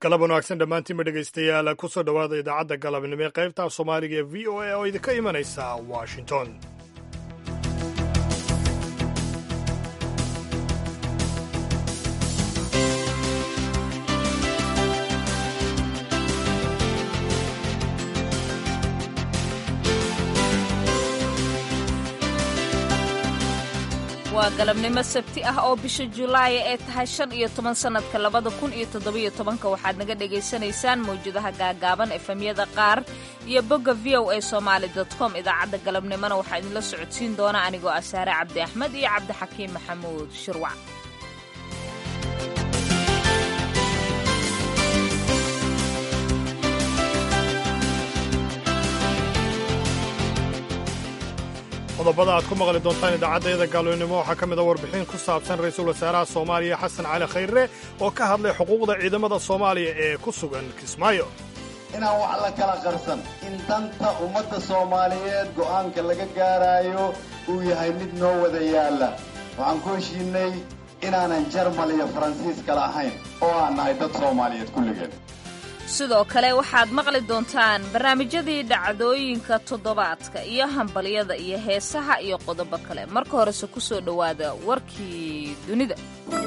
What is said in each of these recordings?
galab wanaagsan dhammaantiinba dhegaystayaal kusoo dhowaada idaacadda galabnimo ee qaybta af soomaaliga ee v o a oo idinka imanaysa washington waa galabnimo sabti ah oo bisha julaaya ee tahay shan iyo toban sannadka labada kun iyo toddobiyo tobanka waxaad naga dhagaysanaysaan mawjadaha gaagaaban efemyada qaar iyo bogga v o a somaali com idaacadda galabnimona waxaa idinla socodsiin doona anigoo ah saare cabdi axmed iyo cabdixakiim maxamuud shirwac qodobada aad ku maqli doontaan idaacaddayada gaalweynimo waxaa ka mid a warbixin ku saabsan ra-iisul wasaaraha soomaaliya xasan cali khayre oo ka hadlay xuquuqda ciidamada soomaaliya ee ku sugan kismaayo inaan wax la kala qarsan in danta ummadda soomaaliyeed go'aanka laga gaaraayo uu yahay mid noo wada yaalla waxaan ku heshiinay inaanan jarmal iyo faransiis kala ahayn oo aan nahay dad soomaaliyeed kulligeen sidoo kale waxaad maqli doontaan barnaamijyadii dhacdooyinka toddobaadka iyo hambalyada iyo heesaha iyo qodobo kale marka horese ku soo dhowaada warkii dunida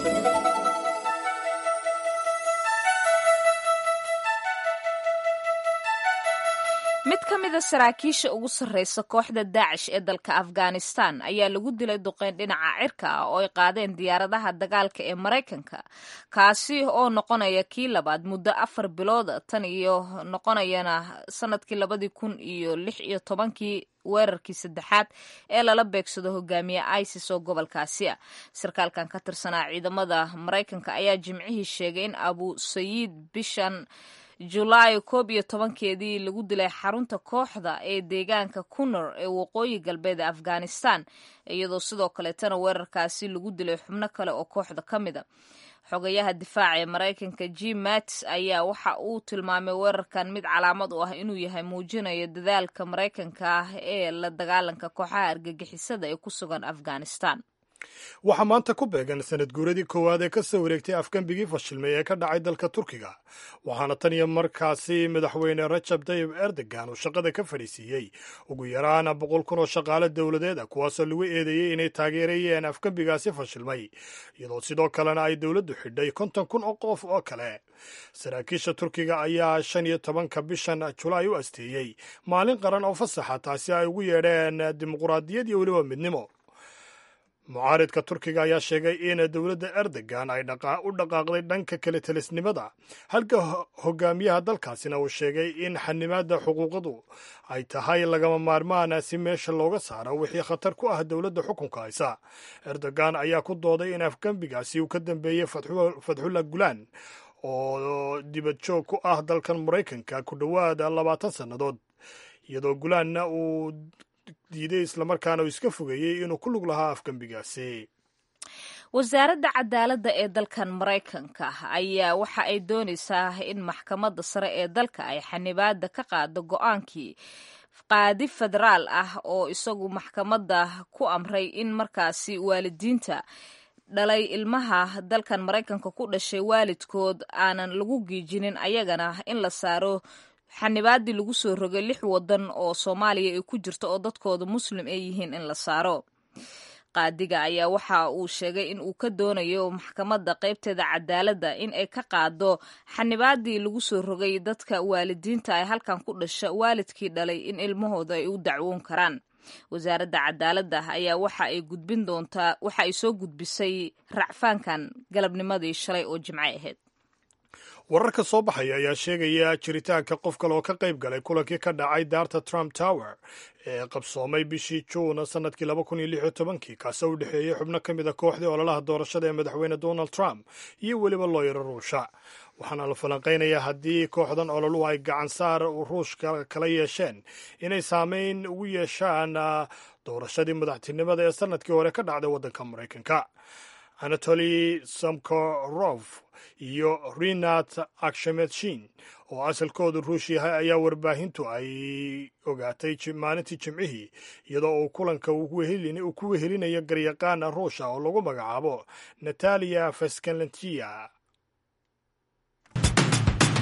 mid ka mida saraakiisha ugu sarraysa kooxda daacish ee dalka afghanistan ayaa lagu dilay duqeyn dhinaca cirka ah oo ay qaadeen diyaaradaha dagaalka ee maraykanka kaasi oo noqonaya kii labaad muddo afar bilooda tan iyo noqonayana sanadkii labadii kun iyo lix iyo tobankii weerarkii saddexaad ee lala beegsado hogaamiye isis oo gobolkaasi ah sarkaalkan ka tirsanaa ciidamada maraykanka ayaa jimcihii sheegay in abu sayiid bishan julaay koob iyo tobankeedii lagu dilay xarunta kooxda ee deegaanka kunor ee waqooyi galbeed ee afghanistan iyadoo sidoo kaleetana weerarkaasi lagu dilay xubno kale oo kooxda ka mida xogayaha difaaca ee maraykanka jim mattis ayaa waxa uu tilmaamay weerarkan mid calaamad u ah inuu yahay muujinayo dadaalka maraykanka ah ee la dagaalanka kooxaha argagixisada ee ku sugan afghanistan waxaa maanta ku beegan sanad guuradii koowaad ee ka soo wareegtay afgembigii fashilmay ee ka dhacay dalka turkiga waxaana tan iyo markaasi madaxweyne rajab tayib erdogan uu shaqada ka fadhiisiiyey ugu yaraan boqol kun oo shaqaale dowladeed ah kuwaasoo lagu eedeeyey inay taageerayeen afgembigaasi fashilmay iyadoo sidoo kalena ay dowladdu xidhay konton kun oo qof oo kale saraakiisha turkiga ayaa shan iyo tobanka bishan julaay u asteeyey maalin qaran oo fasaxa taasi ay ugu yeedheen dimuquraadiyad iyo weliba midnimo mucaaridka turkiga ayaa sheegay in dowladda erdogan ay u dhaqaaqday dhanka kale telisnimada halka hogaamiyaha dalkaasina uu sheegay in xanimaadda xuquuqadu ay tahay lagama maarmaan si meesha looga saaro wixii khatar ku ah dowladda xukunka haysa erdogan ayaa ku dooday in afgembigaasi uu ka dambeeyey fatxullah gulaan oo dibad joog ku ah dalkan maraykanka ku dhowaada labaatan sannadood iyadoo gulaanna uu diiday islamarkaana uu iska fogeeyey inuu ku lug lahaa afgembigaasi wasaaradda cadaaladda ee dalkan maraykanka ayaa waxa ay doonaysaa in maxkamadda sare ee dalka ay xanibaada ka qaado go-aankii qaadi federaal ah oo isagu maxkamadda ku amray in markaasi waalidiinta dhalay ilmaha dalkan maraykanka ku dhashay waalidkood aanan lagu giijinin ayagana in la saaro xanibaadii lagu soo rogay lix wadan oo soomaaliya ay ku jirto oo dadkooda muslim ay yihiin in la saaro qaadiga ayaa waxa uu sheegay in uu ka doonayo maxkamadda qaybteeda cadaaladda in ay ka qaado xanibaadii lagu soo rogay dadka waalidiinta ay halkan ku dhasha waalidkii dhalay in ilmahooda ay u dacwoon karaan wasaaradda cadaaladda ayaa waxa ay gudbin doontaa waxa ay soo gudbisay racfaankan galabnimadii shalay oo jimcay ahayd wararka soo baxaya ayaa sheegaya jiritaanka qof kale oo ka qayb galay kulankii ka dhacay daarta trump tower ee qabsoomay bishii juun sannadkii laba kun iyo lix iyo tobankii kaasoo u dhexeeyey xubno ka mid a kooxdii ololaha doorashada ee madaxweyne donald trump iyo weliba looyaro ruusha waxaana la falanqaynayaa haddii kooxdan ololuhu ay gacan saar ruushka kala yeesheen inay saameyn ugu yeeshaan doorashadii madaxtinimada ee sannadkii hore ka dhacday waddanka maraykanka anatoli samkorov iyo rinat akshametshin oo asalkoodu ruush yahay ayaa warbaahintu ay ogaatay maalintii jimcihii iyadoo uu kulanka uu ku wehelinayo garyaqaan ruusha oo lagu magacaabo natalia feskalentiya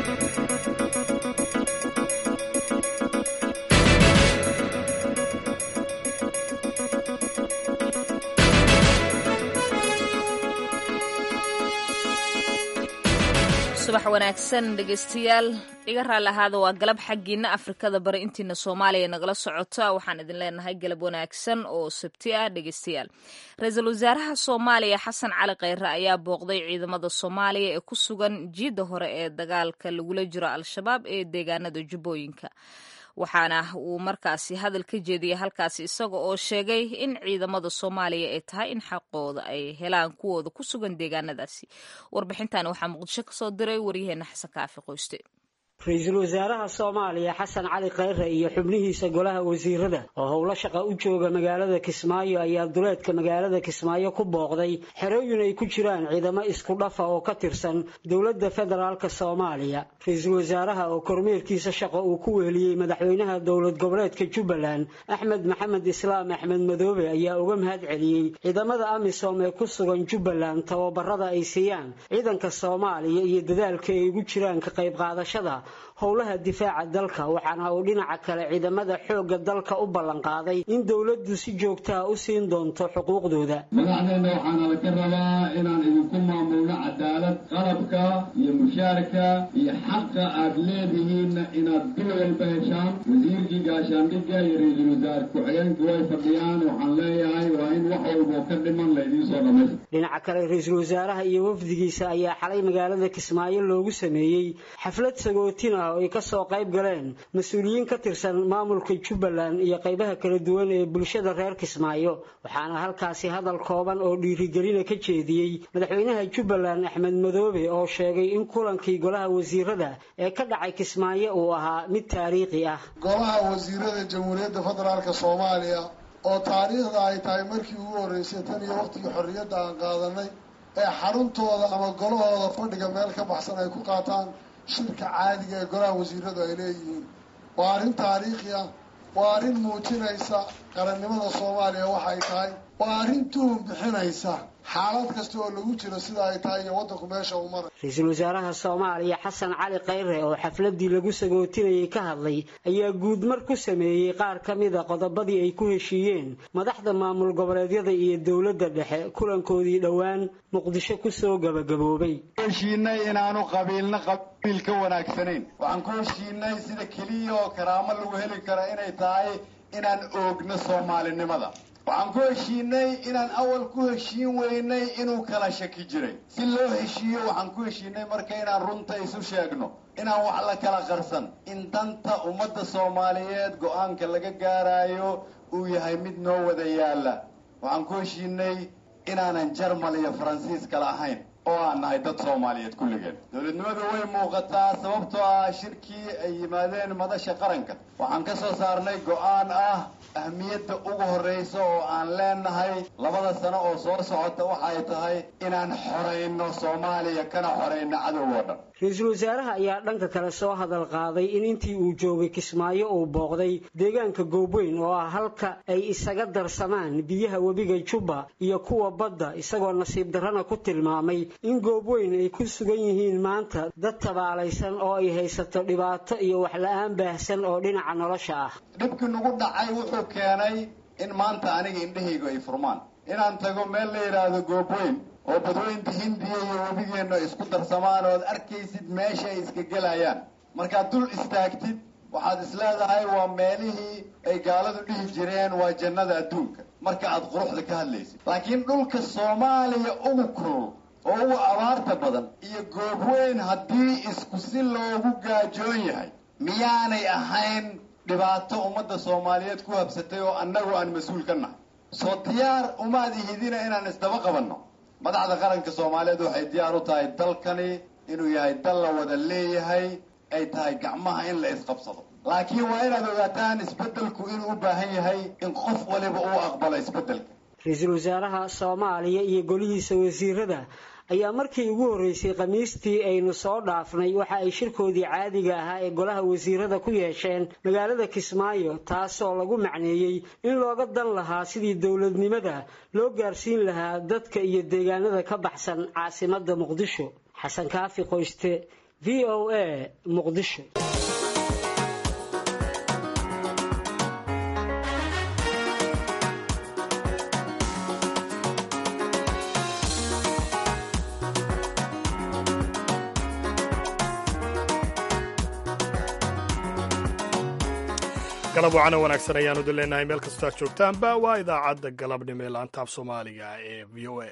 subax wanaagsan dhegeystayaal iga raalli ahaada waa galab xaggiina afrikada bari intiina soomaaliya nagala socota waxaan idin leenahay galab wanaagsan oo sabti ah dhegeystayaal ra-iisul wasaaraha soomaaliya xasan cali kheyre ayaa booqday ciidamada soomaaliya ee ku sugan jiidda hore ee dagaalka lagula jiro al-shabaab ee deegaanada jubbooyinka waxaana uu markaasi hadal ka jeediyey halkaasi isaga oo sheegay in ciidamada soomaaliya ay tahay in xaqooda ay helaan kuwooda ku sugan deegaanadaasi warbixintan waxaa muqdisho kasoo diray waryaheena xasan kaafi qoyste ra-iisul wasaaraha soomaaliya xasan cali kheyre iyo xubnihiisa golaha wasiirada oo howlo shaqa u jooga magaalada kismaayo ayaa duleedka magaalada kismaayo ku booqday xerooyin ay ku jiraan ciidamo isku dhafa oo ka tirsan dowladda federaalk soomaaliya ra-iisul wasaaraha oo kormeerkiisa shaqo uu ku weheliyey madaxweynaha dowlad goboleedka jubbaland axmed maxamed islaam axmed madoobe ayaa uga mahad celiyey ciidamada amisom ee ku sugan jubbaland tababarada ay siiyaan ciidanka soomaaliya iyo dadaalka ay ugu jiraan ka qayb qaadashada howlaha difaaca dalka waxaana uu dhinaca kale ciidamada xoogga dalka u ballanqaaday in dowladdu si joogtaha u siin doonto xuquuqdooda madaxdeena waxaana laga rabaa inaan idinku maamulno cadaalad qalabka iyo mushaarka iyo xaqa aad leedihiinna inaad bil walba heshaan wasiirkii gaashaandhigga iyo ra-iisul wasaare ku-xigeenku way fadhiyaan waxaan leeyahay waa in wax walboo ka dhiman laydiin soo dhammaysta dhinaca kale ra-iisul wasaaraha iyo wafdigiisa ayaa xalay magaalada kismaayo loogu sameeyey xaflad sagootin ah oo ay kasoo qayb galeen mas-uuliyiin ka tirsan maamulka jubbaland iyo qaybaha kala duwan ee bulshada reer kismaayo waxaana halkaasi hadal kooban oo dhiirigelina ka jeediyey madaxweynaha jubbaland axmed madoobe oo sheegay in kulankii golaha wasiirada ee ka dhacay kismaayo uu ahaa mid taariikhi ah golaha wasiirada jamhuuriyadda federaalk soomaaliya oo taariikhda ay tahay markii ugu horreysay tan iyo waqtigii xorriyadda aan qaadanay ee xaruntooda ama golahooda fadhiga meel ka baxsan ay ku qaataan shirka caadiga ee golaha wasiiradu ay leeyihiin waa arrin taariikhi ah waa arrin muujinaysa qarannimada soomaaliya waxa ay tahay waa arrin tuhun bixinaysa xaalad kasta oo lagu jiro sida ay tahay iyo waddanku meesha uu maray ra-iisul wasaaraha soomaaliya xasan cali kheyre oo xafladii lagu sagootinayay ka hadlay ayaa guudmar ku sameeyey qaar ka mida qodobadii ay ku heshiiyeen madaxda maamul goboleedyada iyo dowladda dhexe kulankoodii dhowaan muqdisho kusoo gabagaboobay heshiinay inaanu qabiilna qabiil ka wanaagsanayn waxaan ku heshiinay sida keliya oo karaamo lagu heli karo inay tahay inaan oogno soomaalinimada waxaan ku heshiinay inaan awal ku heshiin weynay inuu kala shaki jiray si loo heshiiyo waxaan ku heshiinay marka inaan runta isu sheegno inaan wax la kala qarsan in danta ummadda soomaaliyeed go-aanka laga gaarayo uu yahay mid noo wada yaalla waxaan ku heshiinay inaanan jarmal iyo faransiis kala ahayn oo aan nahay dad soomaaliyeed kulligeen dowladnimadu way muuqataa sababtoo ah shirkii ay yimaadeen madasha qaranka waxaan ka soo saarnay go-aan ah ahmiyadda ugu horraysa oo aan leenahay labada sano oo soo socota waxay tahay inaan xorayno soomaaliya kana xorayno cadow oo dhan ra-iisul wasaaraha ayaa dhanka kale soo hadal qaaday in intii uu joogay kismaayo uu booqday deegaanka goobweyn oo ah halka ay isaga darsamaan biyaha webiga jubba iyo kuwa badda isagoo nasiib darrana ku tilmaamay in goobweyn ay ku sugan yihiin maanta dad tabaalaysan oo ay haysato dhibaato iyo waxla-aan baahsan oo dhinaca nolosha ah dhibkii nagu dhacay wuxuu keenay in maanta aniga indhahaygu ay furmaan inaan tago meel la yidhaahdo goobweyn oo badweynta hindiya iyo webigeennu ay isku darsamaan ood arkaysid meesha ay iska gelayaan markaad dul istaagtid waxaad isleedahay waa meelihii ay gaaladu dhihi jireen waa jannada adduunka marka aad quruxda ka hadlaysid laakiin dhulka soomaaliya ugu kulul oo ugu abaarta badan iyo goobweyn haddii isku si loogu gaajoon yahay miyaanay ahayn dhibaato ummadda soomaaliyeed ku habsatay oo annagu aan mas-uul ka nahay soo diyaar umaad ihidina inaan isdaba qabanno madaxda qaranka soomaaliyeed waxay diyaar u tahay dalkani inuu yahay dal la wada leeyahay ay tahay gacmaha in la isqabsado laakiin waa inaad ogaataan isbeddelku inuu u baahan yahay in qof waliba uu aqbalo isbeddelka ra-iisul wasaaraha soomaaliya iyo golihiisa wasiirada ayaa markii ugu horreysay khamiistii aynu soo dhaafnay waxa ay shirkoodii caadiga ahaa ee golaha wasiirada ku yeesheen magaalada kismaayo taasoo lagu macneeyey in looga dan lahaa sidii dowladnimada loo gaarsiin lahaa dadka iyo deegaanada ka baxsan caasimadda muqdisho xasan kaafi qoyste v v o a muqdisho galab wacana wanaagsan ayaanu idin leenahay meel kastoo aad joogtaanba waa idaacadda galabnimo ee laantaaf soomaaliga ee v o a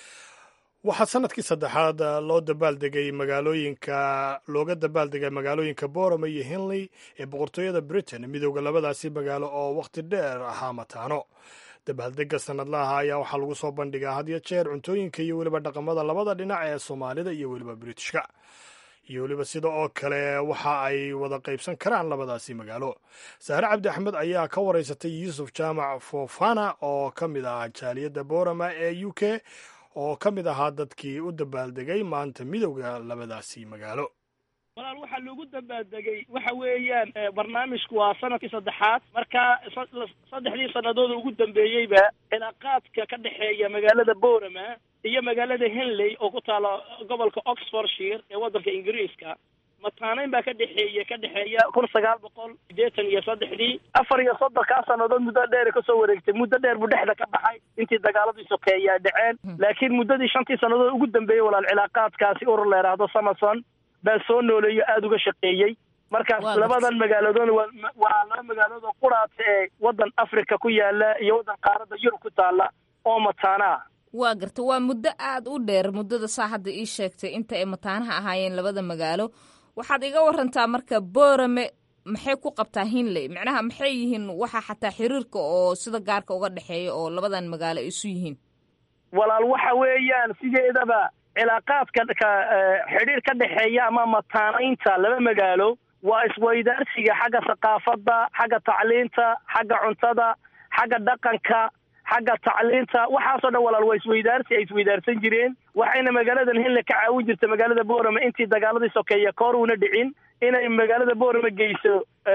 waxaa sanadkii saddexaad loo dabaaldegay magaalooyinka looga dabaaldegay magaalooyinka borome iyo henley ee boqortooyada britain midowda labadaasi magaalo oo wakhti dheer ahaa mataano dabaaldega sanadlaha ayaa waxaa lagu soo bandhigaa had iyo jeer cuntooyinka iyo weliba dhaqamada labada dhinac ee soomaalida iyo weliba britishka iyo weliba sida oo kale waxa ay wada qaybsan karaan labadaasi magaalo sahre cabdi axmed ayaa ka waraysatay yuusuf jaamac fofana oo ka mid ah jaaliyadda borama ee u k oo ka mid ahaa dadkii u dabaaldegay maanta midowda labadaasi magaalo walaal waxaa loogu dabaaldegay waxa weeyaan barnaamijku waa sanadkii saddexaad marka saddexdii sannadood ugu dambeeyeyba cilaaqaadka ka dhexeeya magaalada borama iyo magaalada henley oo ku taala gobolka oxfordshire ee waddanka ingiriiska mataaneyn baa ka dhexeeya ka dhexeeya kun sagaal boqol sideetan iyo saddexdii afar iyo soddonkaa sannadood muddo dheer kasoo wareegtay muddo dheer buu dhexda ka baxay intii dagaaladii sokeeya dhaceen laakiin muddadii shantii sannadood ugu dambeeyey walaal cilaaqaadkaasi urur la yidhaahdo samason baa soo nooleeyo aada uga shaqeeyey markaas labadan magaaladood waa laba magaalood oo quraata ee waddan africa ku yaala iyo waddan qaaradda yurub ku taala oo mataana ah waa garta waa muddo aada u dheer muddada saa hadda ii sheegtay inta ay mataanaha ahaayeen labada magaalo waxaad iga warantaa marka borame maxay ku qabtaa hinley macnaha maxay yihiin waxa xataa xiriirka oo sida gaarka uga dhexeeya oo labadan magaalo ay isu yihiin walaal waxa weeyaan sideedaba cilaaqaadka ka xidhiir ka dhexeeya ama mataanaynta laba magaalo waa isweydaarsiga xagga thaqaafadda xagga tacliinta xagga cuntada xagga dhaqanka xagga tacliinta waxaasoo dhan walaal waa isweydaarsi ay isweydaarsan jireen waxayna magaaladan hinle ka caawin jirta magaalada borame intii dagaaladii sokeeya koor uuna dhicin inay magaalada borame geyso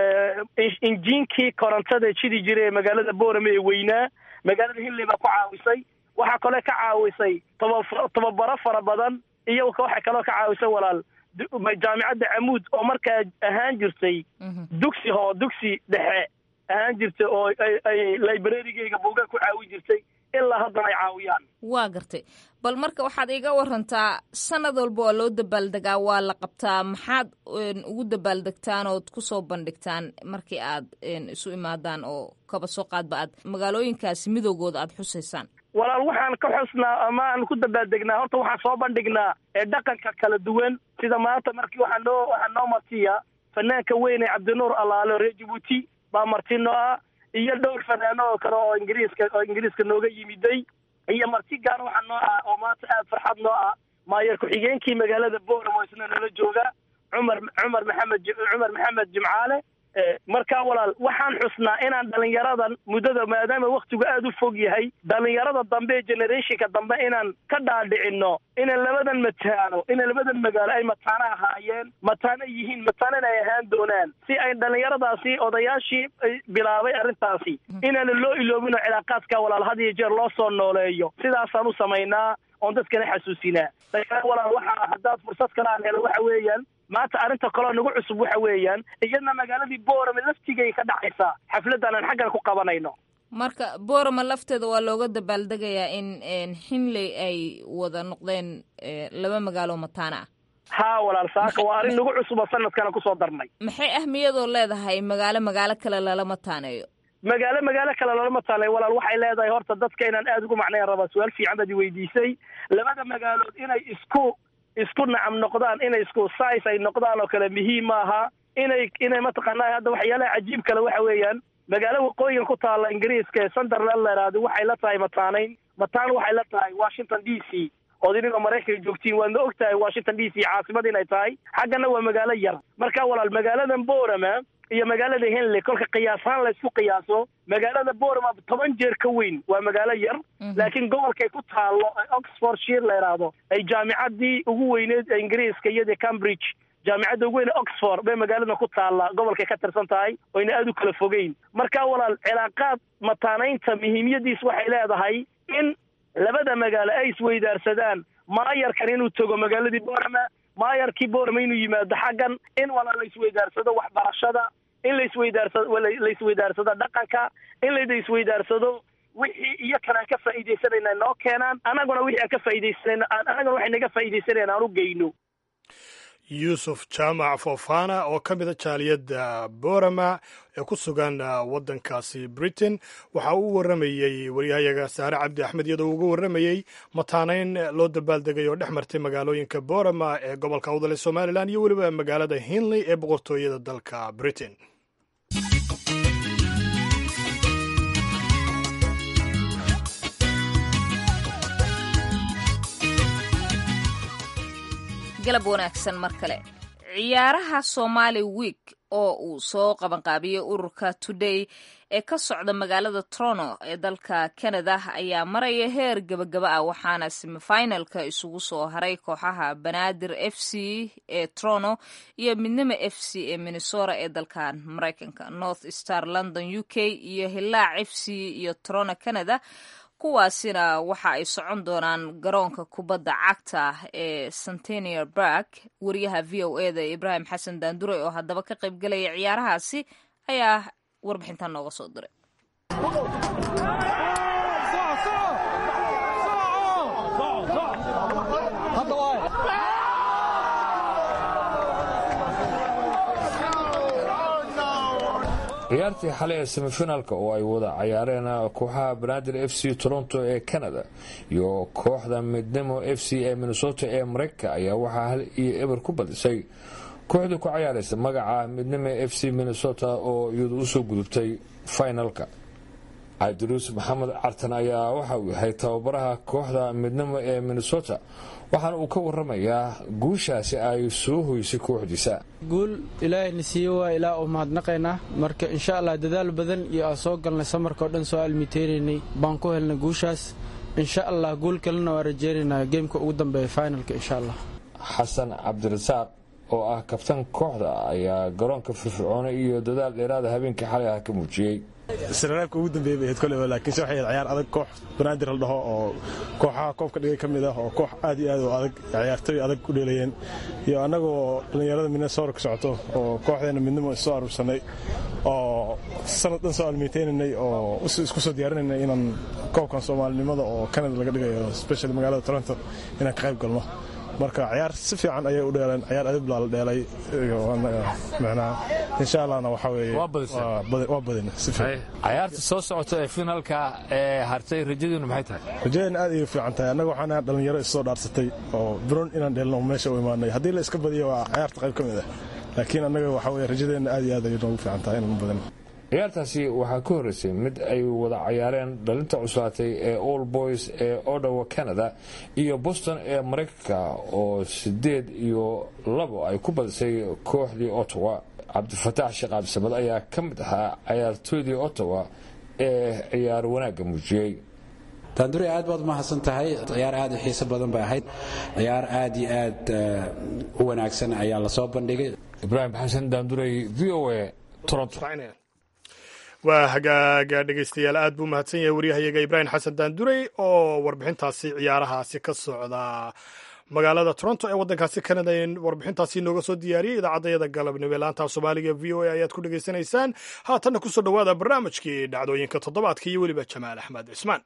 injiinkii korontada jidi jira ee magaalada borame ee weynaa magaalada hinle baa ku caawisay waxaa kaloo ka caawisay toba tababaro fara badan iyo waxay kaloo ka caawisay walaal jaamicadda camuud oo markaa ahaan jirtay dugsi hoo dugsi dhexe ahaan jirtay oo ay librarigeyga buugaa ku caawin jirtay ilaa haddana ay caawiyaan waa gartay bal marka waxaad iga warantaa sanad walba waa loo dabaaldegaa waa la qabtaa maxaad ugu dabaaldegtaan ood kusoo bandhigtaan markii aad isu imaadaan oo kaba soo qaadba aad magaalooyinkaasi midowgooda aad xusaysaan walaal waxaan ka xusnaa ama aan ku dabaaldegnaa horta waxaan soo bandhignaa ee dhaqanka kala duwan sida maanta markii waxaa noo waxaa noo martiya fanaanka weyn ee cabdinuur alaalo reer jabuuti baa martino ah iyo dhowr fanaano oo kale oo ingiriiska oo ingiriiska nooga yimiday iyo marti gaar waxaa noo ah oo maanta aada farxad noo ah maayor ku-xigeenkii magaalada boramo isna nala jooga cumar cumar maxamed cumar maxamed jimcaale markaa walaal waxaan xusnaa inaan dhalinyaradan muddada maadaama waktigu aada u fog yahay dhalinyarada dambe ee generationka dambe inaan ka dhaadhicino inay labadan mataano inay labadan magaalo ay mataano ahaayeen mataano yihiin mataanona ay ahaan doonaan si ay dhalinyaradaasi odayaashii bilaabay arrintaasi inaana loo iloobino cilaaqaadka walaal had iyo jeer loo soo nooleeyo sidaasaan u samaynaa oon dadkana xasuusinaa walaal waxaa haddaad fursad kale aan helo waxa weeyaan maanta arrinta kaloo nagu cusub waxa weeyaan iyadna magaaladii borame laftigay ka dhacaysaa xafladdan aan xaggan ku qabanayno marka borame lafteeda waa looga dabaaldegayaa in hinley ay wada noqdeen laba magaalo mataana ah haa walaal saaka waa arrin nagu cusuba sanadkana kusoo darnay maxay ahmiyadoo leedahay magaalo magaalo kale lala mataaneeyo magaalo magaalo kale lolama taalay walaal waxay leedahay horta dadka inaan aada ugu macnayn rabaa su-aal fiican baad i weydiisay labada magaalood inay isku isku nacam noqdaan inay isku size ay noqdaan oo kale muhiim maaha inay inay mataqaanaa hadda waxyaalaha cajiib kale waxa weeyaan magaalo waqooyiga ku taalla ingiriiska ee sunderland la yidhaahdo waxay la tahay mataanayn mataan waxay la tahay washington d c ood inigoo maraykanka joogtiin waadna og tahay washington d c caasimad inay tahay xaggana waa magaalo yar marka walaal magaaladan borama iyo magaalada henley kolka qiyaashaan la isku qiyaaso magaalada borama toban jeer ka weyn waa magaalo yar laakiin gobolkay ku taallo ee oxfordshire la yidhaahdo ay jaamicadii ugu weyneed ee ingiriiska iyadii cambridge jaamicadda ugu weyne oxford bay magaaladan ku taalla gobolkay ka tirsan tahay oyna aada u kala fogeyn marka walaal cilaaqaad mataanaynta muhiimyadiis waxay leedahay in labada magaalo ay isweydaarsadaan maayarkan inuu tago magaaladii borama maayarkii boorama inuu yimaado xaggan in wala la isweydaarsado waxbarashada in la isweydaarsado la isweydaarsado dhaqanka in la isweydaarsado wixii iyo kan aan ka faa'iidaysanayna noo keenaan annaguna wixii aan ka faa'iidaysanayna annaguna waxay naga faa'iidaysanayna aan u geyno yuusuf jaamac fofana oo ka mida jaaliyadda borama ee ku sugan waddankaasi britain waxa uu u warramayey waryahayaga saare cabdi axmed iyadoo uga warramayey mataanayn loo dabaaldegay oo dhex martay magaalooyinka borama ee gobolka awdale somalilan iyo weliba magaalada hinley ee boqortooyada dalka britain galab wanaagsan mar kale ciyaaraha somali week oo uu soo qabanqaabiyey ururka today ee ka socda magaalada trono ee dalka canada ayaa maraya heer gebagaba ah waxaana semifinalka isugu soo haray kooxaha banaadir f c ee trono iyo midnimo f c ee minnesota ee dalkan maraykanka north star london u k iyo hilaac f c iyo trono canada kuwaasina waxa ay socon doonaan garoonka kubadda cagta ee centenier bark wariyaha v o e da ibraahim xasan daandure oo haddaba ka qayb galaya ciyaarahaasi ayaa warbixintan nooga soo diray ciyaartii xalay ee semifinaalka oo ay wada cayaareen kooxaha banaadir f c toronto ee canada iyo kooxda midnimo f c ee minnesota ee mareykanka ayaa waxaa hal iyo eber ku badisay kooxdii ku cayaaraysa magaca midnimo f c minnesota oo iyadu usoo gudubtay finalka cabdiruus maxamed cartan ayaa waxa uu yahay tababaraha kooxda midnimo ee minnesota waxaana uu ka waramayaa guushaasi ay soo hoysay kooxdiisa guul ilaahayna siiye waa ilaa u mahadnaqaynaa marka insha allah dadaal badan iyo aan soo galnay samarkao dhan soo almiteynaynay baan ku helnay guushaas insha allah guul kalena waa rajeynaynaa geemka ugu dambeeya finalka insha allah xasan cabdirasaaq oo ah kabtan kooxda ayaa garoonka firfircoona iyo dadaal dheeraada habeenkii xalay ah ka muujiyey siraraabka ugu dambeeyay bay ahayd koleyba laakiinse waxay ahayd ciyaar adag koox banaadir la dhaho oo kooxaha koobka dhigay ka mid ah oo koox aad iyo aad u adag ciyaartoy adag u dheelayeen iyo annagoo dhallinyarada minnesota ka socoto oo kooxdeena midnimo is soo aruursanay oo sanad dhan soo almeyteynanay oo isku soo diyaarinaynay inaan koobkan soomaalinimada oo canada laga dhigayo specially magaalada toronto inaan ka qayb galno marka ciyaar si fiican ayay u dheeleen ciyaar adiblaa la dheelay mnaa insha allahna waxaa weeye waa badin si fiican cayaarta soo socota ee finaalka ee hartay rajadiinu maxay tahay rajadeena aad ayay fiican tahay annaga waxaan dhalinyaro is soo dhaarsatay oo biron inaan dheelno meesha u imaanay haddii la iska badiyo waa ciyaarta qayb ka mid ah laakiin annaga waxaa weye rajadeenna aad iyo aad ayay noogu fiican tahay inaan badin ciyaartaasi waxaa ka horreysay mid ay wada cayaareen dhalinta cuslaatay ee all boys ee odawa canada iyo boston ee maraykanka oo sideed iyo labo ay ku badisay kooxdii ottawa cabdifataax sheekh cabdisamad ayaa ka mid ahaa cayaartooydii ottawa ee ciyaar wanaagga muujiyey daandure aad baad umahadsan tahay ciyaar aad u xiiso badan bay ahayd ciyaar aad iyo aad u wanaagsan ayaa lasoo bandhigay ibraahim xasan daandurey v o a toronto waa hagaaga dhegaystayaal aad buu mahadsan yahay waryahayaga ibraahim xasan daandurey oo warbixintaasi ciyaarahaasi ka socda magaalada toronto ee waddankaasi canada warbixintaasi nooga soo diyaariyey idaacaddayada galabnimo laanta soomaaliga v o a ayaad ku dhegaysanaysaan haatanna kusoo dhowaada barnaamijkii dhacdooyinka toddobaadka iyo weliba jamaal axmed cismaan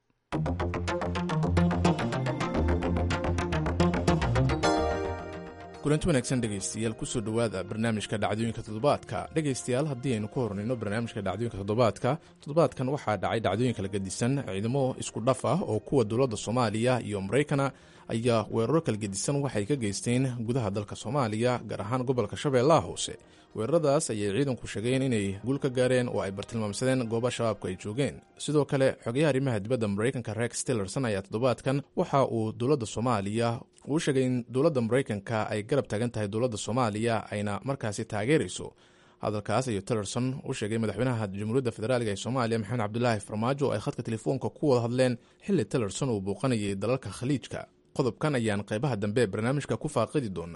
kulanti wanaagsan dhegaystayaal kusoo dhowaada barnaamijka dhacdooyinka toddobaadka dhegaystayaal haddii aynu ku hornayno barnaamijka dhacdooyinka toddobaadka toddobaadkan waxaa dhacay dhacdooyin kala gedisan ciidamo isku dhaf ah oo kuwa dowladda soomaaliya iyo maraykana ayaa weeraro kala gedisan waxay ka geysteen gudaha dalka soomaaliya gaar ahaan gobolka shabeellaha hoose weeraradaas ayay ciidanku sheegeen inay guul ka gaareen oo ay bartilmaamsadeen gooba shabaabku ay joogeen sidoo kale xogayaha arrimaha dibadda maraykanka rex tillerson ayaa toddobaadkan waxa uu dowladda soomaaliya uu sheegay in dowladda maraykanka ay garab taagan tahay dowladda soomaaliya ayna markaasi taageerayso hadalkaas ayuu tillerson u sheegay madaxweynaha jamhuuriyadda federaaliga ee soomaaliya maxamed cabdulaahi farmaajo oo ay khadka telefoonka ku wada hadleen xilli tillerson uu bouqanayay dalalka khaliijka qodobkan ayaan qaybaha dambe ee barnaamijka ku faaqidi doonaa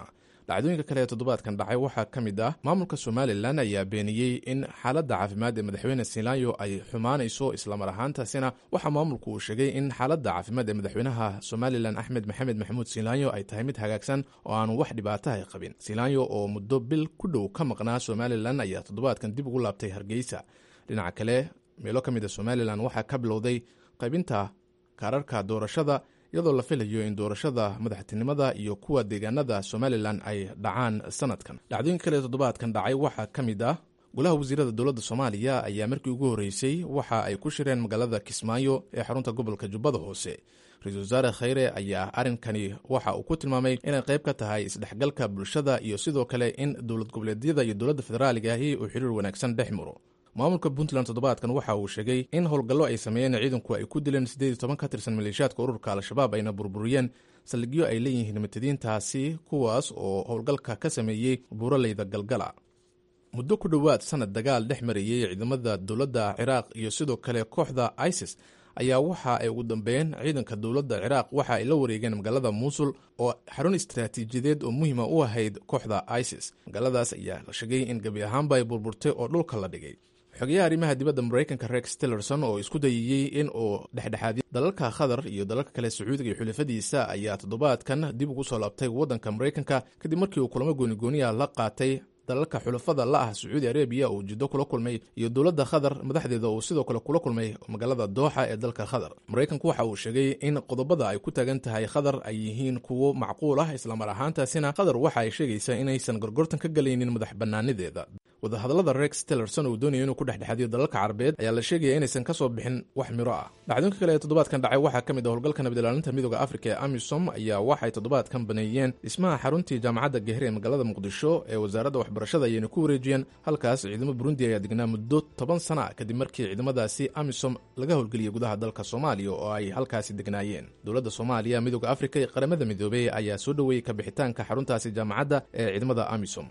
dhacdooyinka kale ee toddobaadkan dhacay waxaa ka mid ah maamulka somalilan ayaa beeniyey in xaaladda caafimaad ee madaxweyne siilaanyo ay xumaanayso islamar ahaantaasina waxaa maamulku uu sheegay in xaaladda caafimaad ee madaxweynaha somalilan axmed maxamed maxamuud siilaanyo ay tahay mid hagaagsan oo aanu wax dhibaataha qabin siilaanyo oo muddo bil ku dhow ka maqnaa somalilan ayaa toddobaadkan dib ugu laabtay hargeysa dhinaca kale meelo ka mid a somalilan waxaa ka bilowday qaybinta kaararka doorashada iyadoo la filayo in doorashada madaxtinimada iyo kuwa deegaanada somalilan ay dhacaan sanadkan dhacdooyinka kale ee toddobaadkan dhacay waxaa ka mid ah golaha wasiirada dowladda soomaaliya ayaa markii ugu horreysay waxa ay ku shireen magaalada kismaayo ee xarunta gobolka jubbada hoose ra-iisul wasaare khayre ayaa arrinkani waxa uu ku tilmaamay inay qayb ka tahay isdhexgalka bulshada iyo sidoo kale in dowlad goboleedyada iyo dowladda federaaliga ahi uu xiriir wanaagsan dhex maro maamulka puntland toddobaadkan waxa uu sheegay in howlgallo ay sameeyeen ciidanku ay ku dileen siddeed iyo toban ka tirsan maleeshiyaadka ururka al-shabaab ayna burburiyeen saldhigyo ay leeyihiin matadiintaasi kuwaas oo howlgalka ka sameeyey buuraleyda galgala muddo ku dhowaad sanad dagaal dhex marayey ciidamada dowladda ciraaq iyo sidoo kale kooxda isis ayaa waxa ay ugu dambeeyeen ciidanka dowladda ciraaq waxa ay la wareegeen magaalada muusul oo xarun istaraatiijiyadeed oo muhiima u ahayd kooxda isis magaaladaas ayaa la sheegay in gebi ahaanba ay burburtay oo dhulka la dhigay xogeyaha arrimaha dibadda maraykanka rex tillerson oo isku dayayey in uu dhexdhexaadiyo dalalka qatar iyo dalalka kale sacuudiga iyo xulafadiisa ayaa toddobaadkan dib ugu soo laabtay waddanka maraykanka kadib markii uu kulamo goonigooniya la qaatay dalalka xulafada la ah sacuudi arabiya uu jiddo kula kulmay iyo dowladda qatar madaxdeeda uu sidoo kale kula kulmay magaalada dooxa ee dalka qatar maraykanku waxa uu sheegay in qodobada ay ku taagan tahay qatar ay yihiin kuwo macquul ah islamar ahaantaasina qatar waxa ay sheegaysaa inaysan gorgortan ka galaynin madax bannaanideeda wadahadallada rex tillerson uu doonayo inuu ku dhexdhexadiyo dalalka carabeed ayaa la sheegaya inaysan ka soo bixin wax miro ah dhacdooyinka kale ee toddobaadkan dhacay waxaa ka mid ah howlgalka nabadilaalinta midooda afrika ee amisom ayaa waxay toddobaadkan baneeyeen dhismaha xaruntii jaamacadda gahir ee magaalada muqdisho ee wasaaradda waxbarashada ayayna ku wareejiyeen halkaas ciidamo burundi ayaa degnaa muddo toban sana ah kadib markii ciidamadaasi amisom laga howlgeliyey gudaha dalka soomaaliya oo ay halkaasi degnaayeen dowladda soomaaliya midooda afrika iyo qaramada midoobey ayaa soo dhoweeyey kabixitaanka xaruntaasi jaamacadda ee ciidamada amisom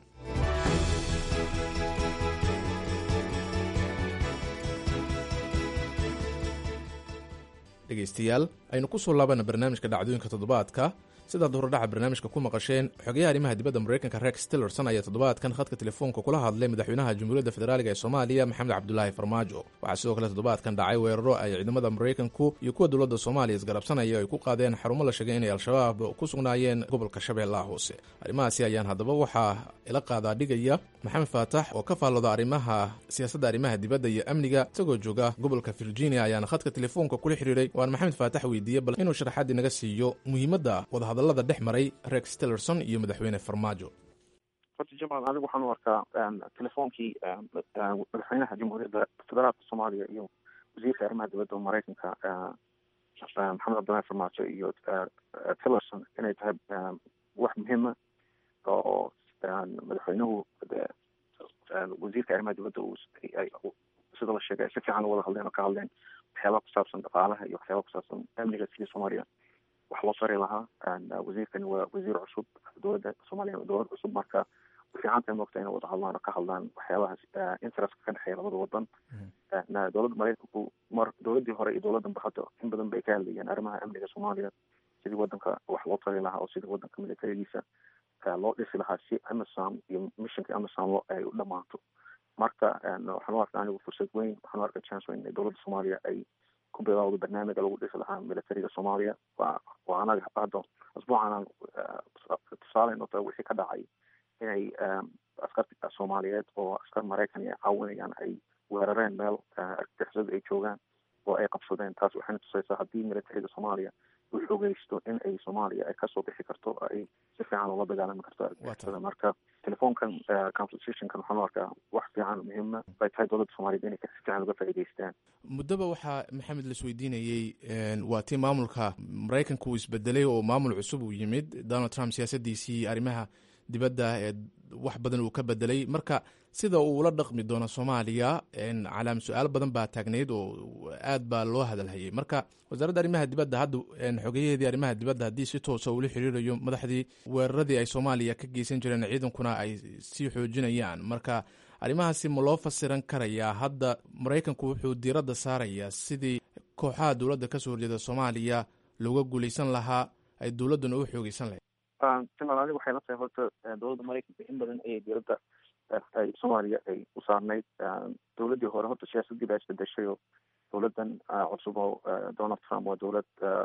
dhegaystayaal aynu ku soo laabana barnaamijka dhacdooyinka toddobaadka sidaad horodhaca barnaamijka ku maqasheen xogayaha arrimaha dibadda maraykanka rex tillerson ayaa toddobaadkan khadka telefoonka kula hadlay madaxweynaha jamhuuriyadda federaaliga ee soomaaliya maxamed cabdulaahi farmaajo waxaa sidoo kale toddobaadkan dhacay weeraro ay ciidamada maraykanku iyo kuwa dowladda soomaaliya isgarabsanaya ay ku qaadeen xarumo la sheegay inay al-shabaab ku sugnaayeen gobolka shabeellaha hoose arrimahaasi ayaan haddaba waxaa ila qaadaa dhigaya maxamed faatax oo ka faallooda arrimaha siyaasadda arrimaha dibadda iyo amniga isagoo jooga gobolka virginia ayaana khadka telefoonka kula xiriiray waan maxamed faatax weydiiyey bal inuu sharaxaad inaga siiyo muhiimadda wadahadallada dhex maray rex tillerson iyo madaxweyne farmaajo horta jamaal anigu waxaan u arkaa telefoonkii madaxweynaha jamhuuriyadda federaalka soomaaliya iyo wasiirka arrimaha dibadda maraykanka maxamed cabdullahi farmaajo iyo tillerson inay tahay wax muhiima oo madaxweynuhu wasiirka arrimaha dibadda sida la sheegay si fiican u wada hadleen oo ka hadleen waxyaabaha ku saabsan dhaqaalaha iyo waxyaabaha ku saabsan amniga sidii soomaaliya wax loo sari lahaa wasiirkani waa wasiir cusub dowladda soomaaliya waa dowlad cusub marka fiicanta moogta inay wada hadlaan oo ka hadlaan waxyaabahaas interestka ka dhexeeya labada wadan dowladda maraykanku mar dowladdii hore iyo dowladdanba hadda in badan bay ka hadlayeen arrimaha amniga soomaaliya sidii wadanka wax loo tari lahaa oo sidii wadanka militarigiisa loo dhisi lahaa si amisom iyo missionka amisom lo ay u dhamaato marka waxaan u arkaa anigu fursad weyn waxaan u arkaa chance weyn in dowladda soomaaliya ay ku bilowda barnaamijka lagu dhisi lahaa militariga soomaaliya waa waa anaga hadda asbuucan tusaale noqda wixii ka dhacay inay askarta soomaaliyeed oo askar maraykan ay caawinayaan ay weerareen meel argagixisadu ay joogaan oo ay qabsadeen taas waxayna tusaysaa haddii militariga soomaaliya u xoogeysto in ay soomaaliya ay kasoo bixi karto ay si fiican ula dagaalami karto argagixisada marka telefoonkan constitutionkan waxaan u arkaa wax fiican muhiima bay tahay dowladda soomaaliyeed inay si fiican uga faa'iideystaan muddaba waxaa maxamed la isweydiinayey waa tii maamulka maraykanka uu isbedelay oo maamul cusub uu yimid donald trump siyaasadiisii arrimaha dibadda ee wax badan uu ka bedelay marka sida uu ula dhaqmi doono soomaaliya calaam su-aal badan baa taagnayd oo aad baa loo hadalhayay marka wasaaradda arrimaha dibadda hadda xogeyaheedii arrimaha dibadda haddii si toosa ula xiriirayo madaxdii weeraradii ay soomaaliya ka geysan jireen ciidankuna ay sii xoojinayaan marka arrimahaasi ma loo fasiran karayaa hadda maraykanku wuxuu diiradda saarayaa sidii kooxaha dowladda kasoo horjeeda soomaaliya looga guulaysan lahaa ay dowladduna u xoogeysan lahayd timal aniga waxay la tahay horta dowladda maraykanka in badan ayay dowladda ay soomaaliya ay u saarnayd dowladdii hore horta siyaasaddii baa isbedeshay oo dowladdan cusub oo donald trump waa dowlad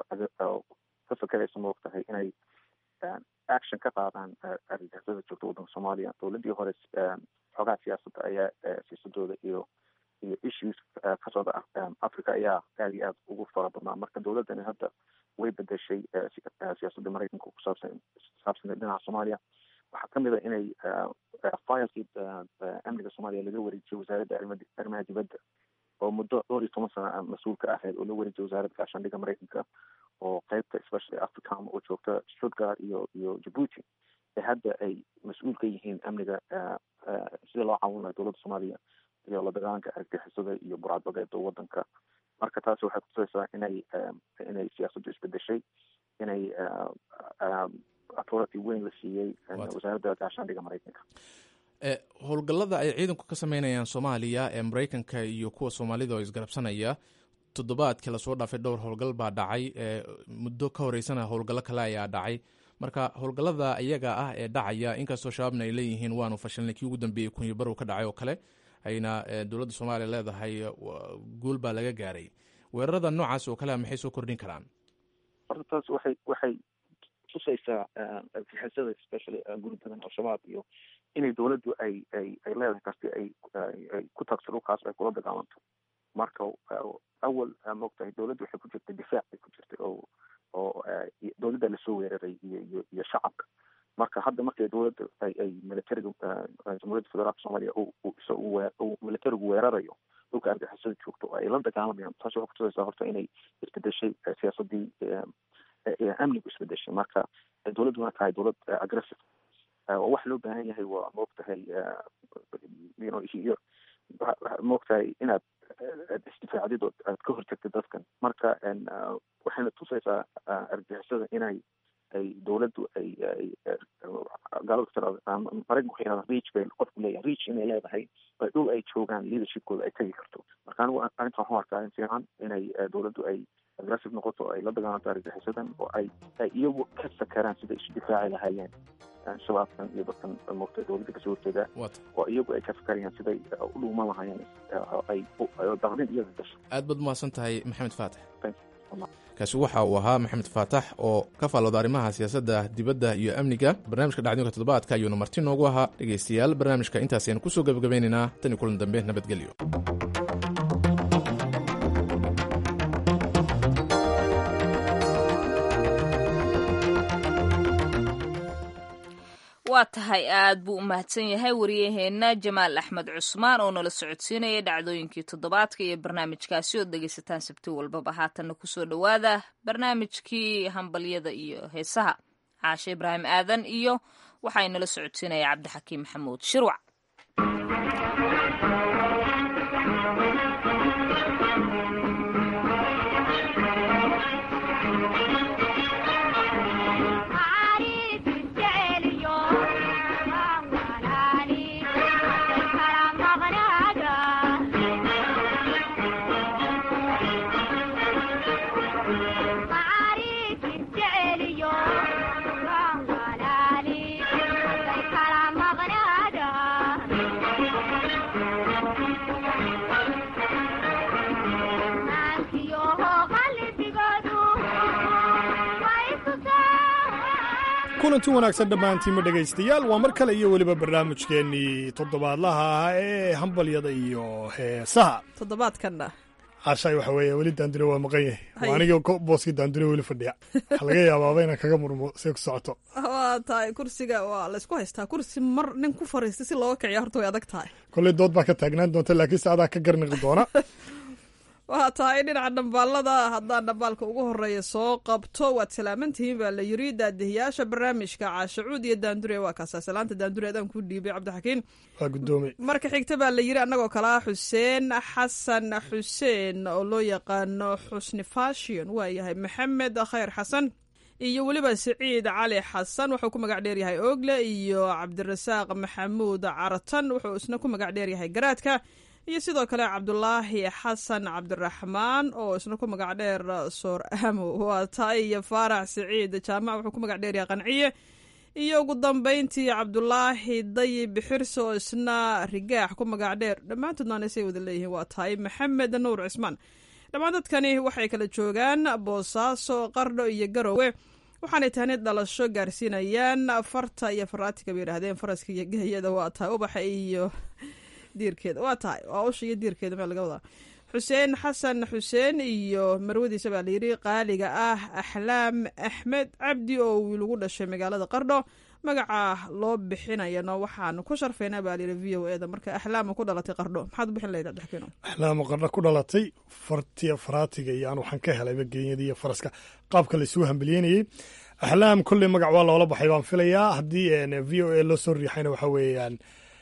ka fakeraysa ma og tahay inay action ka qaadaan argagixisada joogta waddanka soomaaliya dowladdii hore xoogaha siyaasadda ayaa siyaasadooda iyo iyo issues ka socda africa ayaa aad iyo aad ugu fara badnaa marka dowladdani hadda way bedeshay siyaasadda maraykanka kusaabsan saabsanay dhinaca soomaaliya waxaa kamid a inay filekii amniga soomaaliya laga wareejiyay wasaaradda arrimaha dibadda oo muddo dhowr iyo toban sana mas-uul ka ahayd oo la wareejiyay wasaaradda gaashaandhigga maraykanka oo qeybta especially africam oo joogta stuttgart iyo iyo djibuuti ee hadda ay mas-uul ka yihiin amniga sida loo caawin laha dowladda soomaaliya iyo la dagaalanka argagixisada iyo burcadbadeeda waddanka marka taasi waxay kutusaysaa inay inay siyaasaddu isbedeshay inay authority weyn la siiyey wasaaradda gaashaandhigga maraykanka howlgallada ay ciidanku ka sameynayaan soomaaliya ee maraykanka iyo kuwa soomaalida oo isgarabsanaya toddobaadkii lasoo dhaafay dhowr howlgal baa dhacay muddo ka horeysana howlgallo kale ayaa dhacay marka howlgallada iyaga ah ee dhacaya inkastoo shabaabna ay leeyihiin waanu fashilnay kii ugu dambeeyey kunyo barow ka dhacay oo kale ayna dowladda soomaaliya leedahay guul baa laga gaaray weerarada noocaas oo kale maxay soo kordhin karaan horta taas waxay waxay tusaysaa argixisada especially guri badan al-shabaab iyo inay dowladdu ay ay ay leedahay kasti ay ay ku tagto dhulkaas ay kula dagaalanto marka awal maogtahay dowladdu waxay ku jirtay difaac bay ku jirtay oo oo dowladda lasoo weeraray iyo iyo iyo shacabka marka hadda markay dowladda ay ay militariga jamhuuriyadda federaalka soomaaliya uu militarigu weerarayo dhulka argixisada joogto oo ay la dagaalamayaan taas waxay kutusaysaa horta inay isbedeshay siyaasadii amnigu isbedeshay marka dowladdu waa tahay dowlad aggressive wax loo baahan yahay waa maogtahay iyo maogtahay inaad isdifaacdid oo aad ka hortagtid dadkan marka waxayna tusaysaa argixisada inay ay dowladdu ay ay gaalada tirada maraykanku waxay yidhahdaa reach bay qofku leeyahay reach inay leedahay ay dhul ay joogaan leadershipkooda ay tegi karto marka anigu arrintan waxaan arkaa in fiican inay dowladdu ay aggressive noqoto oo ay la dagaalanto argagixisadan oo ay ay iyagu ka sakaraan siday isu difaaci lahaayeen shabaabkan iyo dadkan moogta dowladda kasoo horjeeda oo iyagu ay ka fakarayaan siday u dhuuman lahaayeen ay daqdin iyaga gasho aad baad umahadsan tahay maxamed faatax kaasi waxa uu ahaa maxamed faatax oo ka faallooda arrimaha siyaasadda dibadda iyo amniga barnaamijka dhacdooyinka toddobaadka ayuuna marti noogu ahaa dhegaystayaal barnaamijka intaasaynu kusoo gebagabeynaynaa tan iyo kulan dambe nabadgelyo waa tahay aad buu u mahadsan yahay wariyaheenna jamaal axmed cusmaan oo nala socodsiinaya dhacdooyinkii toddobaadka iyo barnaamijkaasi ood dhegaysataan sabti walbaba haatanna kusoo dhowaada barnaamijkii hambalyada iyo heesaha caashe ibraahim aadan iyo waxaa nala socodsiinaya cabdixakiim maxamuud shirwac kulanti wanaagsan dhammaantiinma dhegaystayaal waa mar kale iyo weliba barnaamijkeennii toddobaadlaha ah ee hambalyada iyo heesaha toddobaadkanna cashaay waxa weeye weli daandure waa maqan yahay waa anigii booskii daandure weli fadhiya waxaa laga yaabaaba inaan kaga murmo see ku socoto waa tahay kursiga waa laysku haystaa kursi mar nin ku fariistay si looga kiciya horta way adag tahay kolley dood baa ka taagnaan doonta laakiin se adaa ka garniqi doona waxaa tahay dhinaca dhambaalada haddaan dhambaalka ugu horeeya soo qabto waad salaamantihiin baa la yiri daadihiyaasha barnaamijka caashacuud iyo daandure waa kaasa salaanta daandure adaan ku dhiibay cabdixakiin waa guddoomay marka xigta baa la yiri annagoo kalaa xuseen xasan xuseen oo loo yaqaano xusni fashion waa yahay maxamed khayr xasan iyo weliba siciid cali xasan wuxuu ku magac dheeryahay ogle iyo cabdirasaaq maxamuud caratan wuxuu isna ku magac dheeryahay garaadka iyo sidoo kale cabdulaahi xasan cabdiraxmaan oo isna ku magac dheer soor amo waa taay iyo faarax siciid jaamac wuxuu ku magac dheeryahay qanciye iyo ugu dambayntii cabdulaahi dayib xirse oo isna rigaax ku magac dheer dhammaantoodna anisay wada leeyihiin waa tahay maxamed nuur cismaan dhammaan dadkani waxay kala joogaan boosaaso qardho iyo garowe waxaanay tahni dhalasho gaarsiinayaan farta iyo faraatiga bay yidhaahdeen faraska iyo gahayada waa tahay ubaxa iyo diirkeeda waa tahay waa usha iyo diirkeeda meel laga wadaa xuseen xasan xuseen iyo marwadiisa baa layidhi qaaliga ah axlaam axmed cabdi oo wiil ugu dhashay magaalada qardho magaca loo bixinayana waxaanu ku sharfaynaa baa layidhi v o eda marka axlaama ku dhalatay qardho maxaad u bixin lahayd abdixkiino axlaama qardho ku dhalatay fartiya faraatiga iyo aan waxaan ka helayba genyada iyo faraska qaabka laisugu hambelyeynayey axlaam kolley magac waa loola baxay baan filayaa haddii v o a loo soo riixayna waxa weeyaan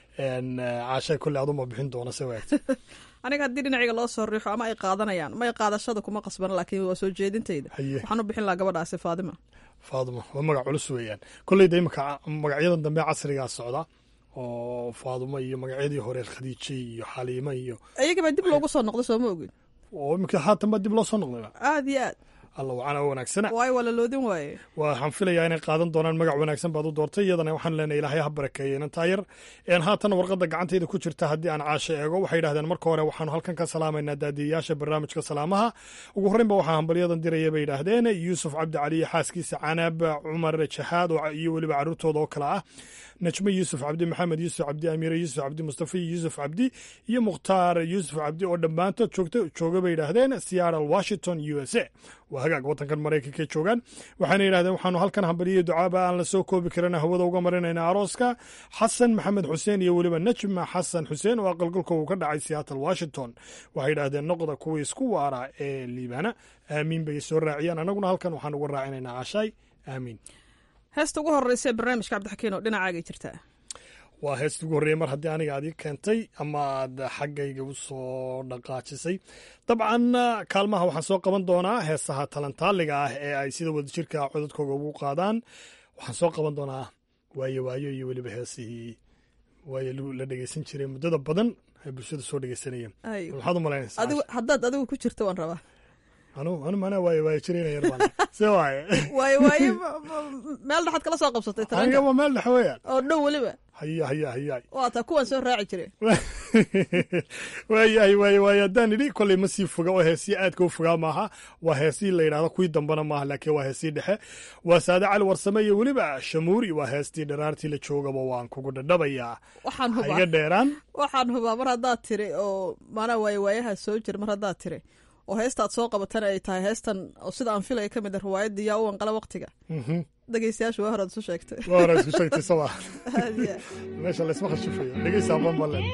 caashay kolley aduma bixin doona se waagta aniga haddii dhinaciga loo soo riixo ama ay qaadanayaan may qaadashada kuma qasbana laakiin waa soo jeedintayda waxaan u bixin lahaa gabadhaasi faadima faadima waa magac culus weeyaan kolleyda imika magacyadan dambe casrigaa socda oo faadimo iyo magacyadii hore khadiije iyo xaliimo iyo iyagabaa dib loogu soo noqday sooma ogin oo imika haatan baa dib loo soo noqdayba aad iyo aad alla wacana wanaagsana waayo waa la loodin waaye waxaan filayaa inay qaadan doonaan magac wanaagsan baad u doortay iyadana waxaan leenahay ilaahay ha barakeeye inantaa yar haatan warqadda gacantayda ku jirta haddii aan caasho eego waxay yidhahdeen marka hore waxaanu halkan ka salaamaynaa daadiyayaasha barnaamijka salaamaha ugu horreynba waxaa hambalyadan diraya bay yidhaahdeen yuusuf cabdi cali iyo xaaskiisa canab cumar jahaad iyo weliba carruurtooda oo kale ah najme yuusuf cabdi maxamed yuusuf cabdi amiire yuusuf cabdi mustafa yuusuf cabdi iyo mukhtaar yuusuf cabdi oo dhammaantood joogta jooga bay yidhaahdeen seattle washington u s a waa hagaag waddankan maraykanka joogaan waxaana yidhahdeen waxaanu halkan hambaliyo ducaaba aan la soo koobi karin hawada uga marinayna arooska xasan maxamed xuseen iyo weliba najma xasan xuseen oo aqalgalka uu ka dhacay seattle washington waxay yidhahdeen noqda kuwii isku waara ee liibaana aamiin bay soo raaciyaan annaguna halkan waxaan uga raacinaynaa cashaay aamiin heesta ugu horeysa ee barnaamijka cabdixakiin oo dhinacaagay jirtaa waa heesta ugu horreeyey mar haddii aniga aad ii keentay ama aad xaggayga u soo dhaqaajisay dabcan kaalmaha waxaan soo qaban doonaa heesaha talantaaliga ah ee ay sida wadajirka codadkooga ugu qaadaan waxaan soo qaban doonaa waayo waayo iyo weliba heesihii waayo la dhegeysan jiray muddada badan ay bulshada soo dhegeysanayeen maxaad u malaynaysaa haddaad adigu ku jirto waan rabaa anu anu mana waayo waayo jirayna yar baan se waaye waayo waayo meel dhexaad kala soo qabsatay aniga waa meel dhex weeyaan oo dhow weliba haya haya haya waa taa kuwan soo raaci jire waayahay waaye waaye haddaan idhi kolley ma sii foga oo heesii aadka u fogaa maaha waa heesii la yidhahdo kuwii dambana maaha laakiin waa heesii dhexe waa saade cali warsame iyo weliba shamuuri waa heestii dharaartii la joogaba waan kugu dhadhabayaa waxaan hubaa iga dheeraan waxaan hubaa mar haddaad tiri oo maanaa waaye waayaha soo jira mar haddaad tiri oo heesta aad soo qabatan ay tahay heestan oo sida aan filaya ka mid a riwaayadda yaa u wanqala waqtiga dhegeystayaasha waa horaad isu sheegtay waa horaad isku sheegtay sama meesha laysma khashifayo dhegeysaa bambaleen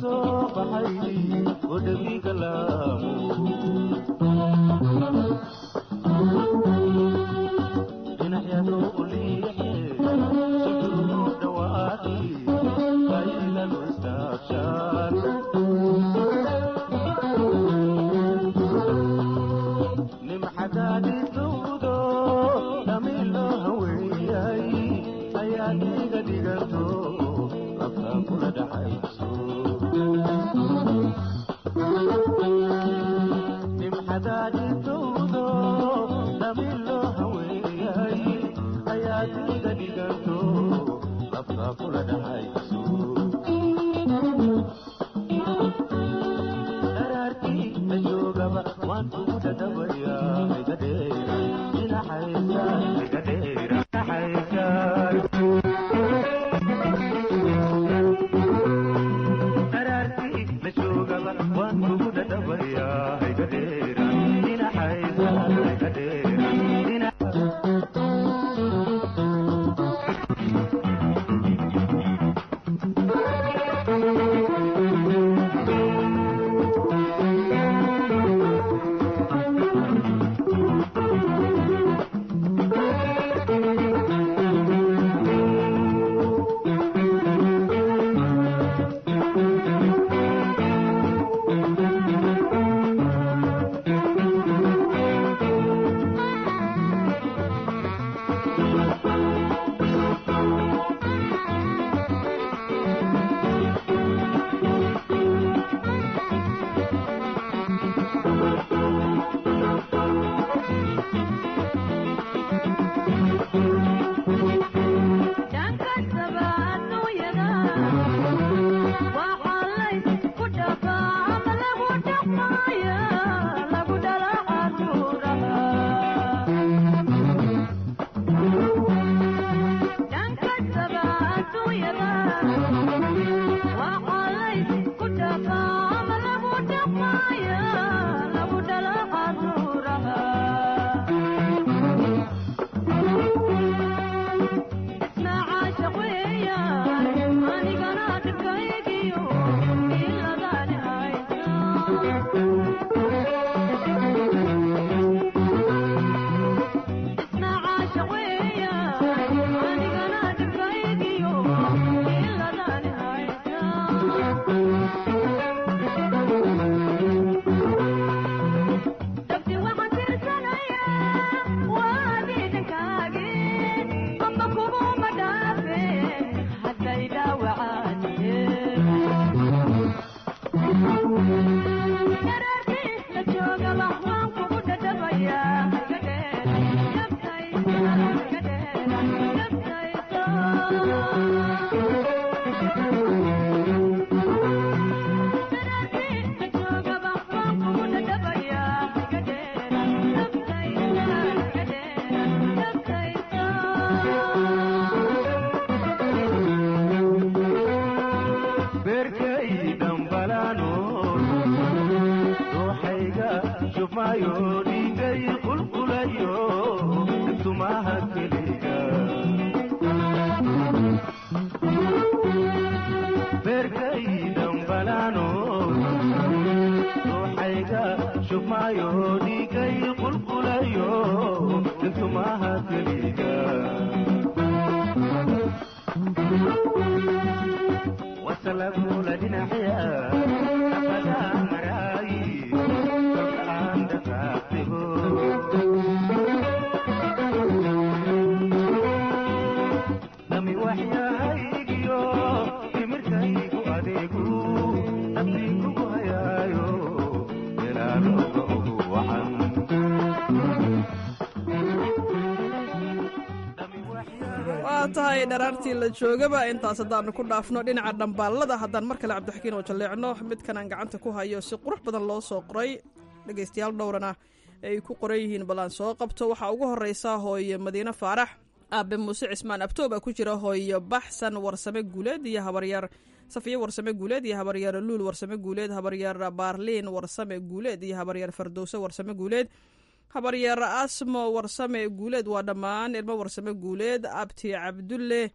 waa tahay dharaartii la joogaba intaas haddaanu ku dhaafno dhinaca dhambaalada haddaan mar kale cabdixakiin oo jalleecno midkan aan gacanta ku hayo si qurux badan loo soo qoray dhegaystayaal dhowrana ay ku qoran yihiin ballaan soo qabto waxaa ugu horreysa hooyo madiine faarax aabe muuse cismaan abtooba ku jira hooyo baxsan warsame guuleed iyo habaryar safiye warsame guuleed iyo habaryar luul warsame guuleed habaryar baarliin warsame guuleed iyo habaryar fardowse warsame guuleed habaryar asmo warsame guuleed waa dhammaan ilmo warsame guuleed abti cabdulle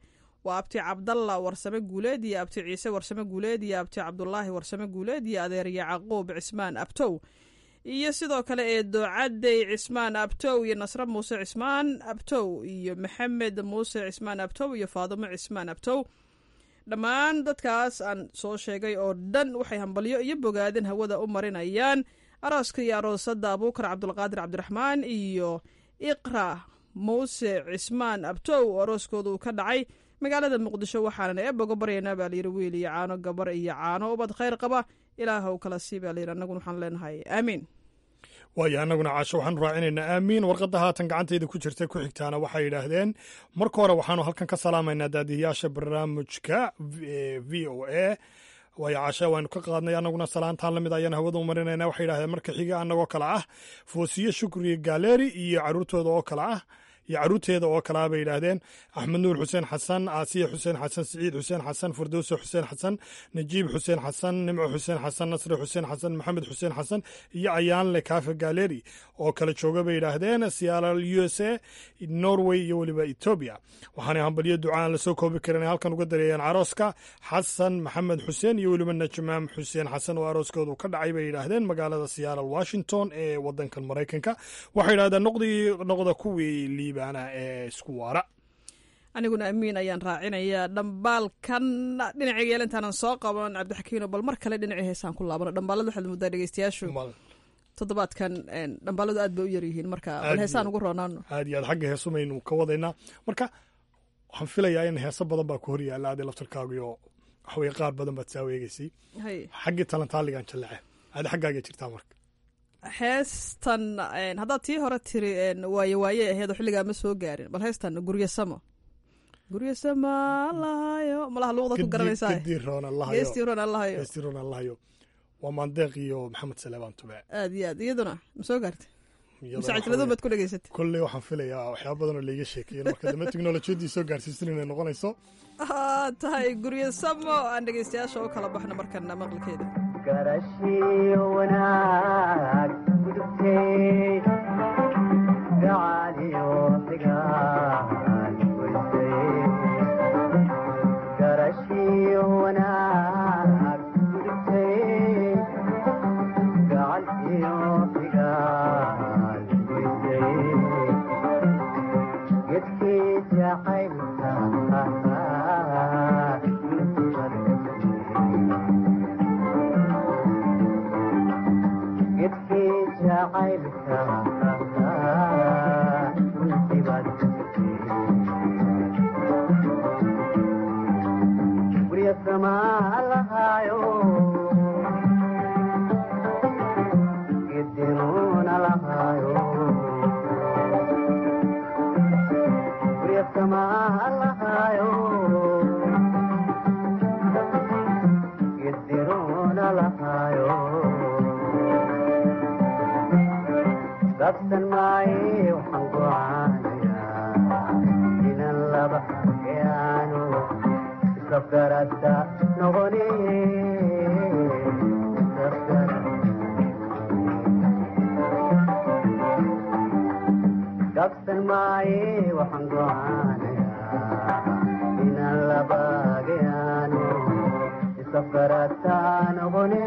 waa abti cabdalla warsame guuleed iyo abti ciise warsame guuleed iyo abti cabdulaahi warsame guuleed iyo adeer yacquub cismaan abtow iyo sidoo kale eedo cadey cismaan abtow iyo nasre muuse cismaan abtow iyo maxamed muuse cismaan abtow iyo faadimo cismaan abtow dhammaan dadkaas aan soo sheegay oo dhan waxay hambalyo iyo bogaadin hawada u marinayaan arooska iyo aroosada abuukar cabdulqaadir cabdiraxmaan iyo iqra muuse cismaan abtow oo arooskooda uu ka dhacay magaalada muqdisho waxaanan eeboga baryaynaa baa layidhi wiil iyo caano gabar iyo caano ubad khayr qaba ilaahw kala sii baa layidhi annaguna waxaan leenahay aamiin waayo annaguna caasho waxaanu raacinaynaa aamiin warqadda haatan gacantayda ku jirta ku xigtaana waxay yidhaahdeen marka hore waxaanu halkan ka salaamaynaa daadiyayaasha barnaamijka v o a waayo caasha waanu ka qaadnay annaguna salaantaan lamid ayaan hawada u marinayna waxay yidhahdeen marka xiga annagoo kale ah foosiye shukri galeri iyo caruurtooda oo kale ah iyo caruurteeda oo kalea bay yidhaahdeen axmed nuur xuseen xasan aasiya xuseen xasan siciid xuseen xasan firdowse xuseen xasan najiib xuseen xasan nimco xuseen xasan nasri xuseen xasan maxamed xuseen xasan iyo ayaanle kaafe galeri oo kala jooga bay yidhaahdeen siyaal u s a norway iyo weliba etoobiya waxaanay hambalyo ducaan lasoo koobi karin ay halkan uga dareeyeen carooska xasan maxamed xuseen iyo weliba najmaam xuseen xasan oo arooskoodu ka dhacay bay yidhaahdeen magaalada siyaalal washington ee wadankan maraykanka waxay yidhahdeen noqdii noqda kuwii liibaana ee isku waara aniguna amiin ayaan raacinayaa dhambaalkan dhinaciga yeel intaanan soo qaban cabdixakiino bal mar kale dhinacii heesaan ku laabano dhambaalada waxaad muddaa dhegeystayaashu toddobaadkan dhambaaladu aad bay u yaryihiin marka bal heesaan ugu roonaano aad iyo aad xagga heesumaynu ka wadaynaa marka waxaan filayaa in heeso badan baa ku hor yaalla aadi laftarkaagiyo waxaweye qaar badan baad saa weegeysay xaggii talantaaligan jallece aadi xaggaaga jirtaa marka heestan haddaad tii hore tiri waaye waaye aheed oo xilligaa ma soo gaarin bal heestan guryo samo guryo sama allahayo malaha luuqda ku garanaysaa geestii roon allahayo geestii roon allahayo waa maandeeq iyo maxamed saleebaan tube aad iyo aad iyaduna ma soo gaartay masaajiladun baad ku dhegeysatay kolley waxaan filayaa waxyaaba badan oo laiga sheekeeyen marka dambe teknolojiyadii soo gaarsiisan inay noqonayso tahay guryo samo aan dhegeystayaasha u kala baxno markana maqalkeeda garashiyo wanaag gudubtay gacaaliyo xigaan goysay garashiyo wanaag gudubtay gacaaliyo xigaan goysay gedkii jacaylka gedkii jacaylka gurya samaa lahaayo gedinuuna lahaayo gurya samaa lahaayo gedinuuna lahaayo dabsan maaye waxaan gocaanayaa inan laba yaanu isafgarada noqoni dabsan maaye waxaan gocaanayaa inan laba yaanu isafgarada noqoni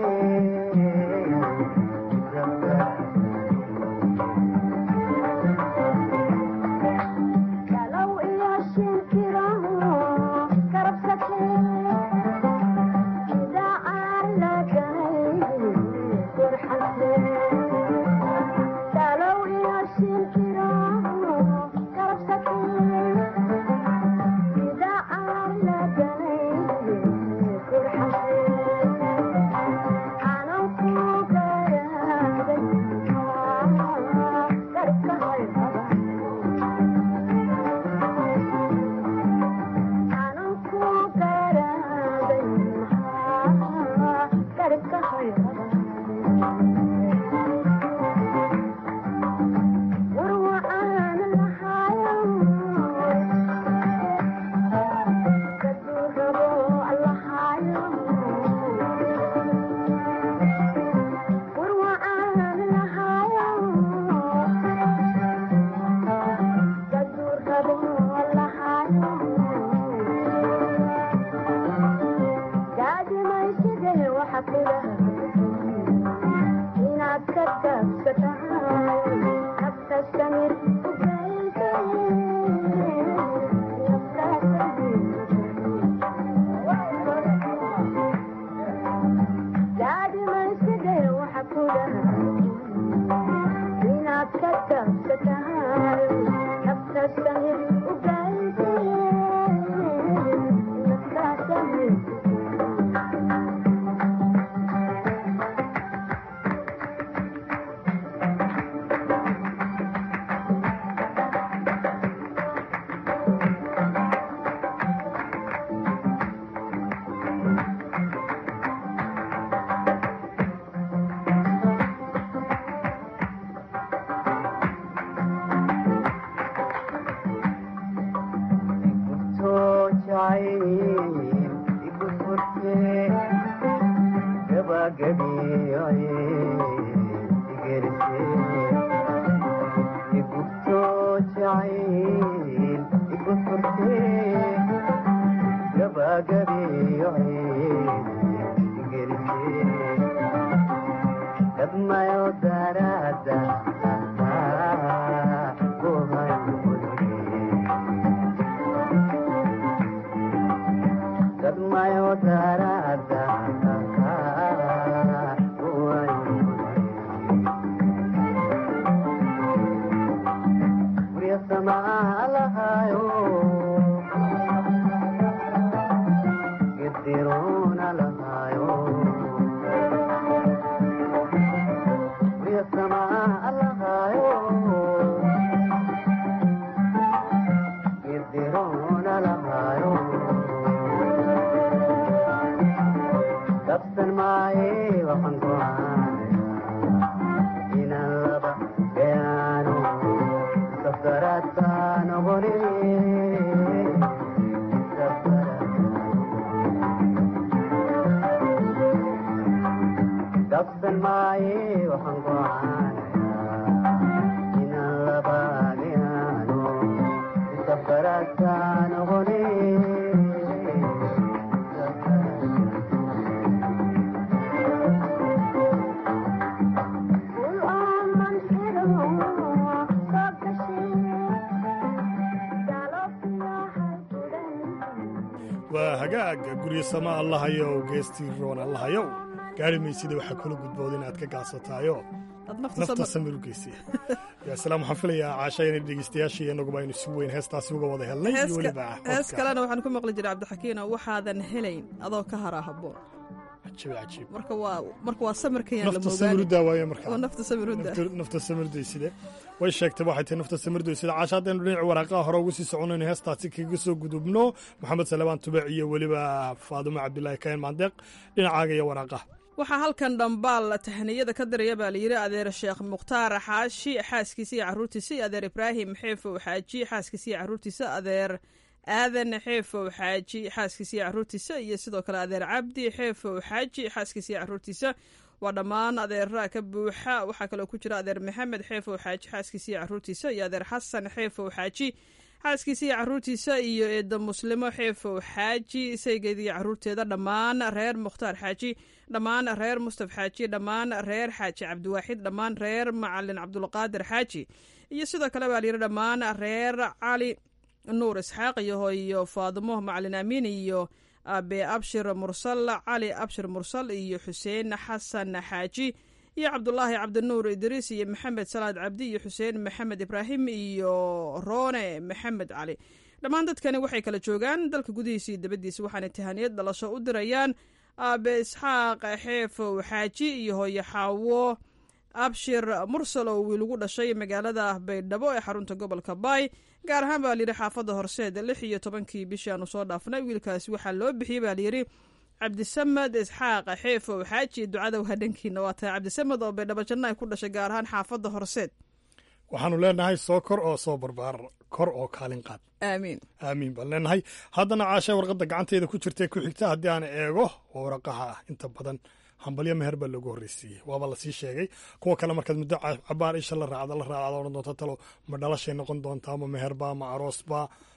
waa hagaaga guryo sama allahayow geestii roon allahayow gaari maysida waxaa kula gudbood inaad ka gaasataayo nafta samir u geysiya yaasalaam waxaan filayaa caasha inay dhegeystayaashii inaguba aynu si weyn heestaasi uga wada helnay iyo weliba hees kalena waxaan ku maqli jiray cabdixakiino waxaadan helayn adoo ka haraa haboon cajiib cajiib marka waa marka waa samirkayaan la nafta samirudaa waaye marka oo nafta samirudaa nafta samirdayside way sheegtay waxay tahay nafta samirdayside caasha haddaynu dhinaci waraaqaha hore ugu sii soconayno heestaasi kaga soo gudubno maxamed salebaan tubec iyo weliba faadumo cabdilaahi kayn maandeeq dhinacaaga iyo waraaqaha waxaa halkan dhambaal tahniyada ka diraya baa layidhi adeer sheekh mukhtaar xaashi xaaskiisa iyo caruurtiisa iyo adeer ibraahim xeefow xaaji xaaskiisa iyo caruurtiisa adeer aadan xeefow xaaji xaaskiisa iyo caruurtiisa iyo sidoo kale adeer cabdi xeefow xaaji xaaskiisa iyo caruurtiisa waa dhammaan adeeraha ka buuxa waxaa kaloo ku jira adeer maxamed xeefow xaaji xaaskiisa iyo caruurtiisa iyo adeer xasan xeefow xaaji xaaskiisa iyo caruurtiisa iyo eedda muslimo xeefow xaaji saygeeda iyo caruurteeda dhammaan reer mukhtaar xaaji dhammaan reer mustaf xaaji dhammaan reer xaaji cabdiwaaxid dhammaan reer macalin cabdulqaadir xaaji iyo sidoo kale baa layidhi dhammaan reer cali nuur isxaaq iyo hooyo faadimo macalin amiin iyo abe abshir mursal cali abshir mursal iyo xuseen xasan xaaji iyo cabdulaahi cabdinuur idriis iyo maxamed salaad cabdi iyo xuseen maxamed ibraahim iyo roone maxamed cali dhammaan dadkani waxay kala joogaan dalka gudihiisa iyo dabadiisa waxaana tahaniyad dhalasho u dirayaan aabe isxaaq xeefow xaaji iyo hooyo xaawo abshir mursal oo wiil ugu dhashay magaalada baydhabo ee xarunta gobolka baay gaar ahaan baa layidhi xaafadda horseed lix iyo tobankii bishii aanu soo dhaafnay wiilkaasi waxaa loo bixiyey baa layidhi cabdisamed isxaaq xeefow xaaji ducada waa dhankiina waa tahay cabdisamed oo baydhabo janna ay ku dhashay gaar ahaan xaafadda horseed waxaanu leenahay soo kor oo soo barbaar kor oo kaalin qaad aamiin aamiin baan leenahay haddana caasha warqadda gacanteeda ku jirtae ku xigta haddii aan eego oo waraqaha ah inta badan hambalyo meher baa loogu horreysiiyey waaba lasii sheegay kuwa kale markaad muddo cabaar isha la raacda la raacda odhan doonta talo ma dhalashay noqon doontaa ma meherba ma aroosba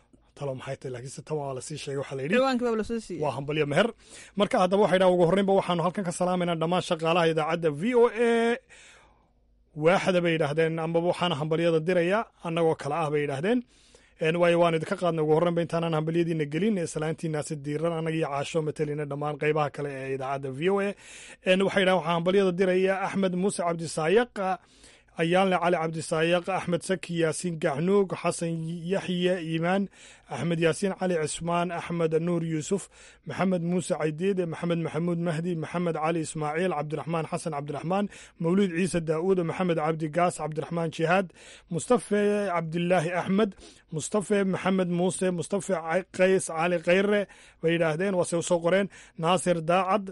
talo maxay tahay laakiinse tan waa lasii sheegay waxaa la yidhi ciwaanka baa lasoo siiyey waa hambalyo meher marka haddaba waxay dhahan ugu horreynba waxaanu halkan ka salaamaynaa dhammaan shaqaalaha idaacadda v o a waaxda bay yidhaahdeen amaba waxaana hambalyada diraya annagoo kale ah bay yidhaahdeen waayo waan idinka qaadnay ugu horreynba intaanaan hambalyadiina gelin islaantiinaasi diiran annaga iyo caasho matelina dhammaan qaybaha kale ee idaacadda v o a waxay yidhahdeen waxaa hambalyada diraya axmed muuse cabdisaayaq ayaanle cali cabdisaayaq axmed saki yaasiin gacnuug xasan yaxye iimaan axmed yaasiin cali cismaan axmed nuur yuusuf maxamed muuse caydiid maxamed maxamuud mahdi maxamed cali ismaaciil cabdiraxmaan xasan cabdiraxmaan mawlid ciise daa'uud maxamed cabdi gaas cabdiraxmaan jihaad mustafe cabdilaahi axmed mustafe maxamed muuse mustafe qays cali khayre bay yidhaahdeen waase usoo qoreen naasir daacad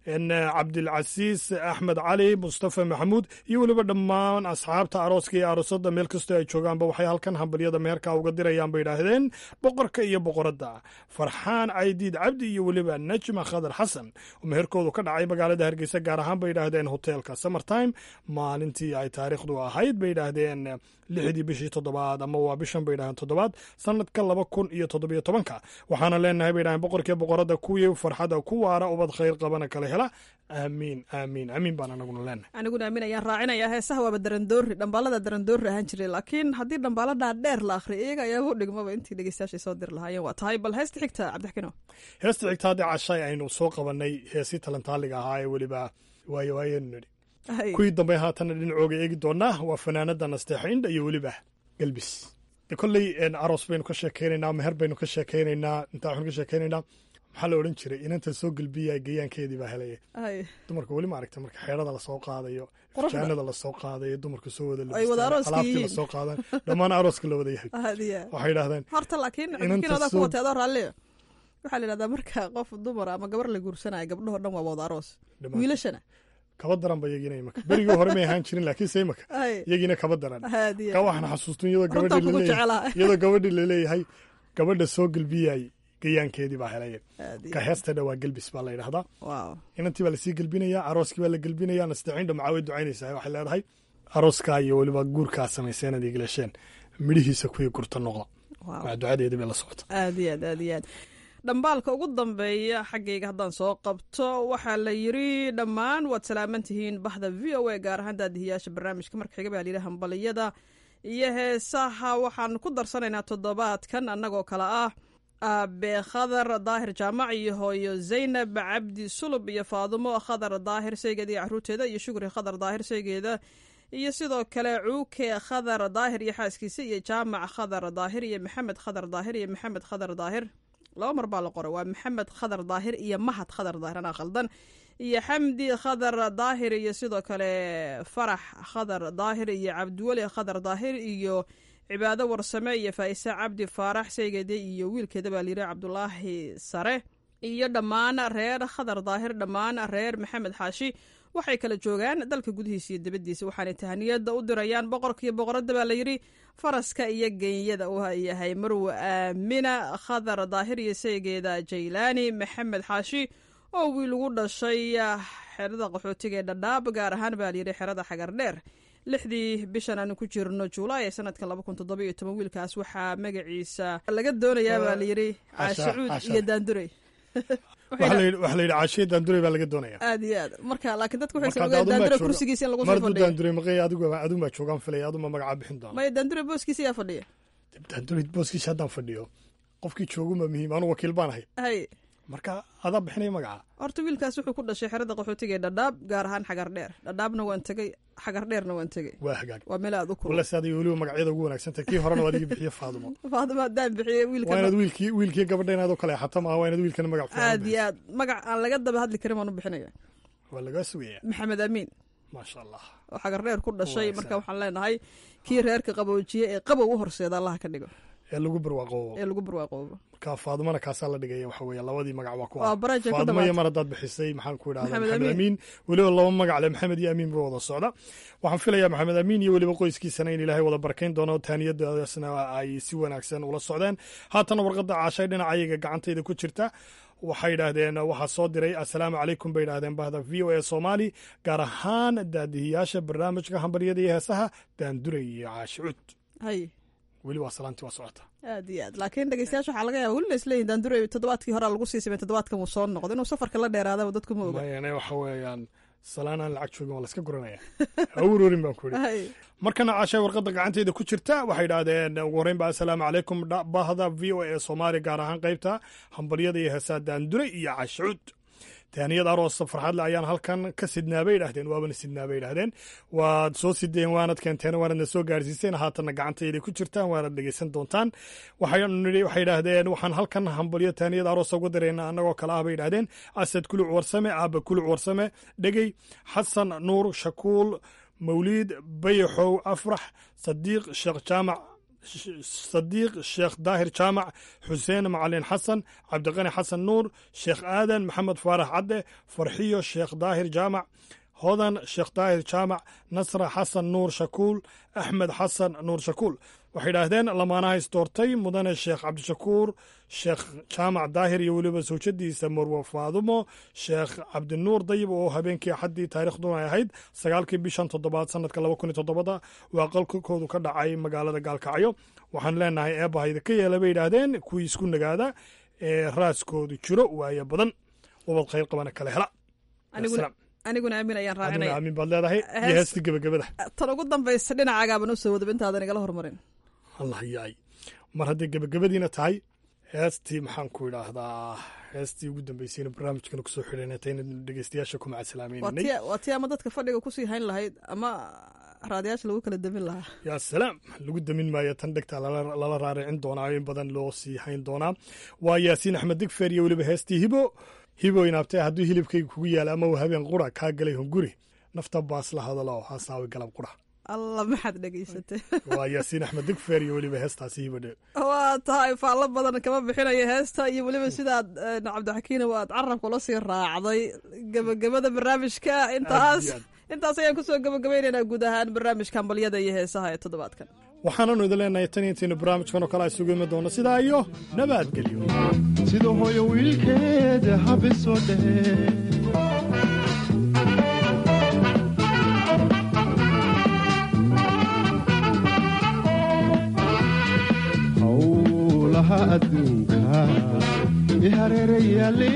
cabdilcasiis axmed cali mustafa maxamuud iyo weliba dhammaan asxaabta arooska iyo aroosada meel kastoo ay joogaanba waxay halkan hambalyada meherka uga dirayaan bay yidhaahdeen boqorka iyo boqoradda farxaan caydiid cabdi iyo weliba najma khadar xasan oo meherkoodu ka dhacay magaalada hargeysa gaar ahaan bay yidhaahdeen hoteelka summertime maalintii ay taariikhdu ahayd bay yidhaahdeen lixdii bishii toddobaad ama waa bishan bay yidhahdeen toddobaad sanadka laba kun iyo toddobiyo tobanka waxaana leenahay bay yidhahdeen boqorkiiyo boqoradda kuwii farxadda ku waara ubad khayr qabana kala hela aamiin aamiin aamiin baan anaguna leenahay aniguna aamin ayaan raacinayaa heesaha waaba darandoori dhambaalada darandoori ahaan jiray laakiin haddii dhambaaladaa dheer la akhriya iyaga ayaaba u dhigmaba intii dhegeystayaashay soo diri lahaayeen waa tahay bal heesta xigta cabdixkino heesta xigta haddii cashay aynu soo qabanay heesii talantaaliga ahaa ee weliba waayo waayanu nidhi kuwii dambe haatanna dhinacooga eegi doonaa waa fanaanada nasteexindha iyo weliba gelbis kolley aroos baynu ka sheekeynaynaa meher baynu ka sheekeynaynaa intaa waxaynu ka sheekeynaynaa maxaa la odhan jiray inanta soo gelbiya geeyaankeedii baa helaya dumarka weli ma aragta marka xeerada lasoo qaadayo fajaanada lasoo qaadayo dumarka soo wada alaabtii lasoo qaadan dhammaan arooska la wada yahay waxay yidhahdeen horta laakiin xubkiinooda ku watay adoo raalliya waxaa la yidhahdaa marka qof dumar ama gabar la guursanaya gabdhahoo dhan waa wada aroos wiilashana kaba daran ba iyagina imaka berigii hore may ahaan jirin laakiin se imaka iyagiina kaba daran ka waxaan xasuustun iyadoo gabadhii laleeyahay gabadha soo gelbiyay geyaankeedii baa helaya ka heestadha waa gelbis baa la yidhahdaa inantii baa lasii gelbinayaa arooskii baa la gelbinaya nasteexindha maxaa way ducaynaysaa waxay leedahay arooskaa iyo weliba guurkaa samayseen ad igilasheen midhihiisa kuwii gurta noqda waa ducadeedii bay la socota aad iyo aad aad iyo aad dhambaalka ugu dambeeya xaggayga haddaan soo qabto waxaa la yiri dhammaan waad salaaman tihiin bahda v o a gaar ahaan daadihiyaasha barnaamijka marka xiga baa layidhi hambaliyada iyo heesaha waxaan ku darsanaynaa toddobaadkan annagoo kale ah aabe khadar daahir jaamac iyo hooyo zaynab cabdi sulub iyo faadumo khadar daahir saygeeda iyo caruurteeda iyo shukri khadar daahir saygeeda iyo sidoo kale cuuke khadar daahir iyo xaaskiisa iyo jaamac khadar daahir iyo maxamed khadar daahir iyo maxamed khadar daahir laba mar baa la qoray waa maxamed khadar daahir iyo mahad khadar daahir anaa khaldan iyo xamdi khadar daahir iyo sidoo kale farax khadar daahir iyo cabdiweli khadar daahir iyo cibaado warsame iyo faa'ise cabdi faarax saygeeda iyo wiilkeeda baa layidhi cabdulaahi sare iyo dhammaan reer khadar daahir dhammaan reer maxamed xaashi waxay kala joogaan dalka gudihiisa iyo dibaddiisa waxaanay tahaniyada u dirayaan boqorkaiyo boqoradda baa layidhi faraska iyo genyada uu yahay marwe aamina khadar daahir iyo saygeeda jaylaani maxamed xaashi oo wiil ugu dhashay xerada qaxootiga ee dhadhaab gaar ahaan baa layidhi xerada xagar dheer lixdii bishan aanu ku jirno juulaay ee sanadka laba kun toddoba iyo toban wiilkaas waxaa magaciisa laga doonayaa baa layidhi caashicuud iyo daandurey waxaa la yidhi caashiya daandurey baa laga doonaya aad iyo aad marka laakiin dadku waxay salugaan daandure kursigiisa in lagu soo mardu fadhiyo daandurey maqay adigu adigu baa joogaan filaya aduma magacaa bixin doona maya daandure booskiisa yaa fadhiya daandurey booskiisa haddaan fadhiyo qofkii jooguma muhiim anu wakiil baan ahay hay marka adaa bixinaya magaca horta wiilkaas wuxuu ku dhashay xerada qaxootiga ee dhadhaab gaar ahaan xagar dheer dhadhaabna waan tegey xagar dheerna waan tegey waa hagaag waa meel aad u kulul wala saad weliba magacyada ugu wanaagsantahay kii horena waa adiga bixiye faadumo faadimo haddaan bixiyey waa inaad wiilka wiilkii wiilkii gabadha inaad u kale xato maaha waa inaad wiilkana magac fiican aad iyo aad magac aan laga daba hadli karin baan u bixinaya waa lagaa sugaya maxamed amiin maasha allah oo xagar dheer ku dhashay Wanaagsan. marka waxaan leenahay kii reerka qaboojiye ee qabow u horseeda allaha ka dhigo ee lagu barwaaqoobo ee lagu barwaaqoobo marka faadumana kaasaa la dhigaya waxa weeye labadii magac waa ku Waa baraj ay ku faaduma iyo dhamaatay. mar haddaad bixisay maxaan ku idhahdaa Maxamed maxamed Amiin. amiin weliba laba magac le maxamed iyo amiin ba wada socda waxaan filayaa maxamed amiin iyo weliba qoyskiisana in ilaahay wada barakayn doono taaniyadaasna ay si wanaagsan ula socdeen haatana warqadda caashay dhinacayaga gacantayda ku jirta waxay yidhaahdeen waxaa soo diray assalaamu calaykum bay yidhahdeen bahda v o a soomaali gaar ahaan daadihiyaasha barnaamijka hambaryada iyo heesaha daanduray iyo caashicuud hay weli waa salaantii waa socota aad iyo aad laakiin dhegeystayaasha waxaa laga yaaba welina isleeyihin daandure toddobaadkii horaa lagu sii samey toddobaadkan wuu soo noqdo inuu safarka la dheeraadaba dadku ma oga mayane waxa weeyaan salaan aan lacag joogin waa la iska guranaya awurorin baan ku ihi markana caashay warqadda gacanteyda ku jirta waxay idhaahdeen ugu horreyn ba assalaamu calaykum bahda v o a soomaaliya gaar ahaan qaybta hambalyada iyo heesaa daandure iyo cashuud taaniyad aroos farxadle ayaan halkan ka sidnaa bay idhahdeen waabana sidnaa bay idhahdeen waad soo sideen waanad keenteen waanadna soo gaarsiiseen haatanna gacantayda ku jirtaan waanad dhegeysan doontaan waxay idhaahdeen waxaan halkan hambalyo taaniyad aroos ugu dareyna annagoo kale ah bay idhahdeen asad kuluc warsame aaba kuluc warsame dhegey xasan nuur shakuul mawliid bayaxow afrax sadiiq sheekh jaamac sadiiq sheekh daahir jaamac xuseen macalin xasan cabdiqani xasan nuur sheekh aadan maxamed faarax cadde farxiyo sheekh daahir jaamac hodan sheekh daahir jaamac nasra xasan nuur shakuul axmed xasan nuur shakuul waxay idhaahdeen lamaanaha isdoortay mudane sheekh cabdishakuur sheekh jaamac daahir iyo weliba sawjadiisa marwo faadumo sheekh cabdinuur dayib oo habeenkii axaddii taariikhduna ay ahayd sagaalkii bishan toddobaad sanadka laba kun iyo toddobada waa qalkakoodu ka dhacay magaalada gaalkacyo waxaan leenahay eebbahayda ka yeela bay yidhaahdeen kuwii isku nagaada ee raaskoodu jiro waayo badan ubad khayr qabana kale hela aniguna aamin ayaan raacinaya aamin baad leedahay iyo heestii gebagabada tan ugu dambaysa dhinacagaaban u soo wadaba intaadan igala hormarin allah yaay mar hadday gebagabadiina tahay heestii maxaan ku idhaahdaa heestii ugu dambeysayna barnaamijkana kusoo xidhanatayna dhegeystayaasha ku macasalaameynay waa tii ama dadka fadhiga kusii hayn lahayd ama raadiyaasha lagu kala damin lahaa yaa salaam lagu damin maayo tan dhegtaa lala raaricin doonaa in badan loo sii hayn doonaa waa yaasiin axmed digfer iyo weliba heestii hibo hibo inaabtee hadduu hilibkayga kugu yaala ama uu habeen qura kaa galay hunguri nafta baas la hadalo hasaawi galab qura alla maxaad dhegaysatay waa yaasiin axmed digfer iyo weliba heestaasi hibadhe waa tahay faallo badan kama bixinayo heesta iyo weliba sidaad cabdixakiina waad carabka ula sii raacday gebagabada barnaamijka intaas intaas ayaan kusoo gebagabaynaynaa guud ahaan barnaamijka hambalyada iyo heesaha ee toddobaadkan waxaananu idin leenahay tan intaynu barnaamijkan oo kale isugu imi doono sidaa iyo nabadgelyo sida hooyo wiilkeed habisoo dhehe howlaha adduunka i hareerayaale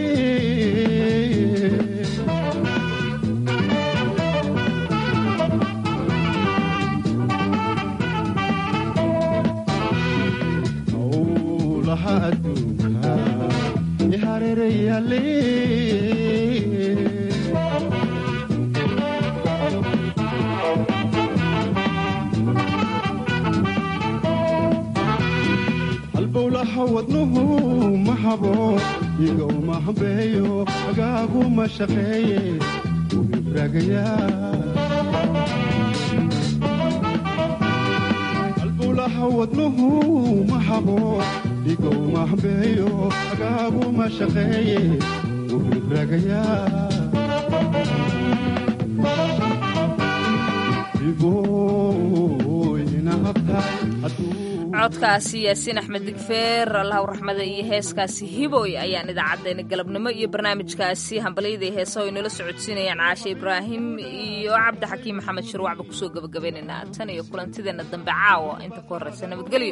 howlaha adduunka i hareerayaale halbowlaha wadnuhu ma habo iga uma hambeeyo agaagu ma shaqeeye halbowlaha wadnuhu ma habo iga uma hambeeyo agaagu ma shaqeeye wuhibragayaa igooyina habtaay codkaasi yaasiin axmed digfeer allahu raxmada iyo heeskaasi hiboy ayaan idaacaddeenna galabnimo iyo barnaamijkaasi hambalyada iyo heesaha o inala socodsiinayaan caashe ibraahim iyo cabdixakiim maxamed shirwacba kusoo gebagabaynaynaa tan iyo kulantideenna dambe caawa inta ku horraysa nabadgelyo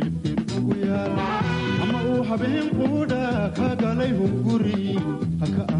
habeen quudha ka galay hunguri haka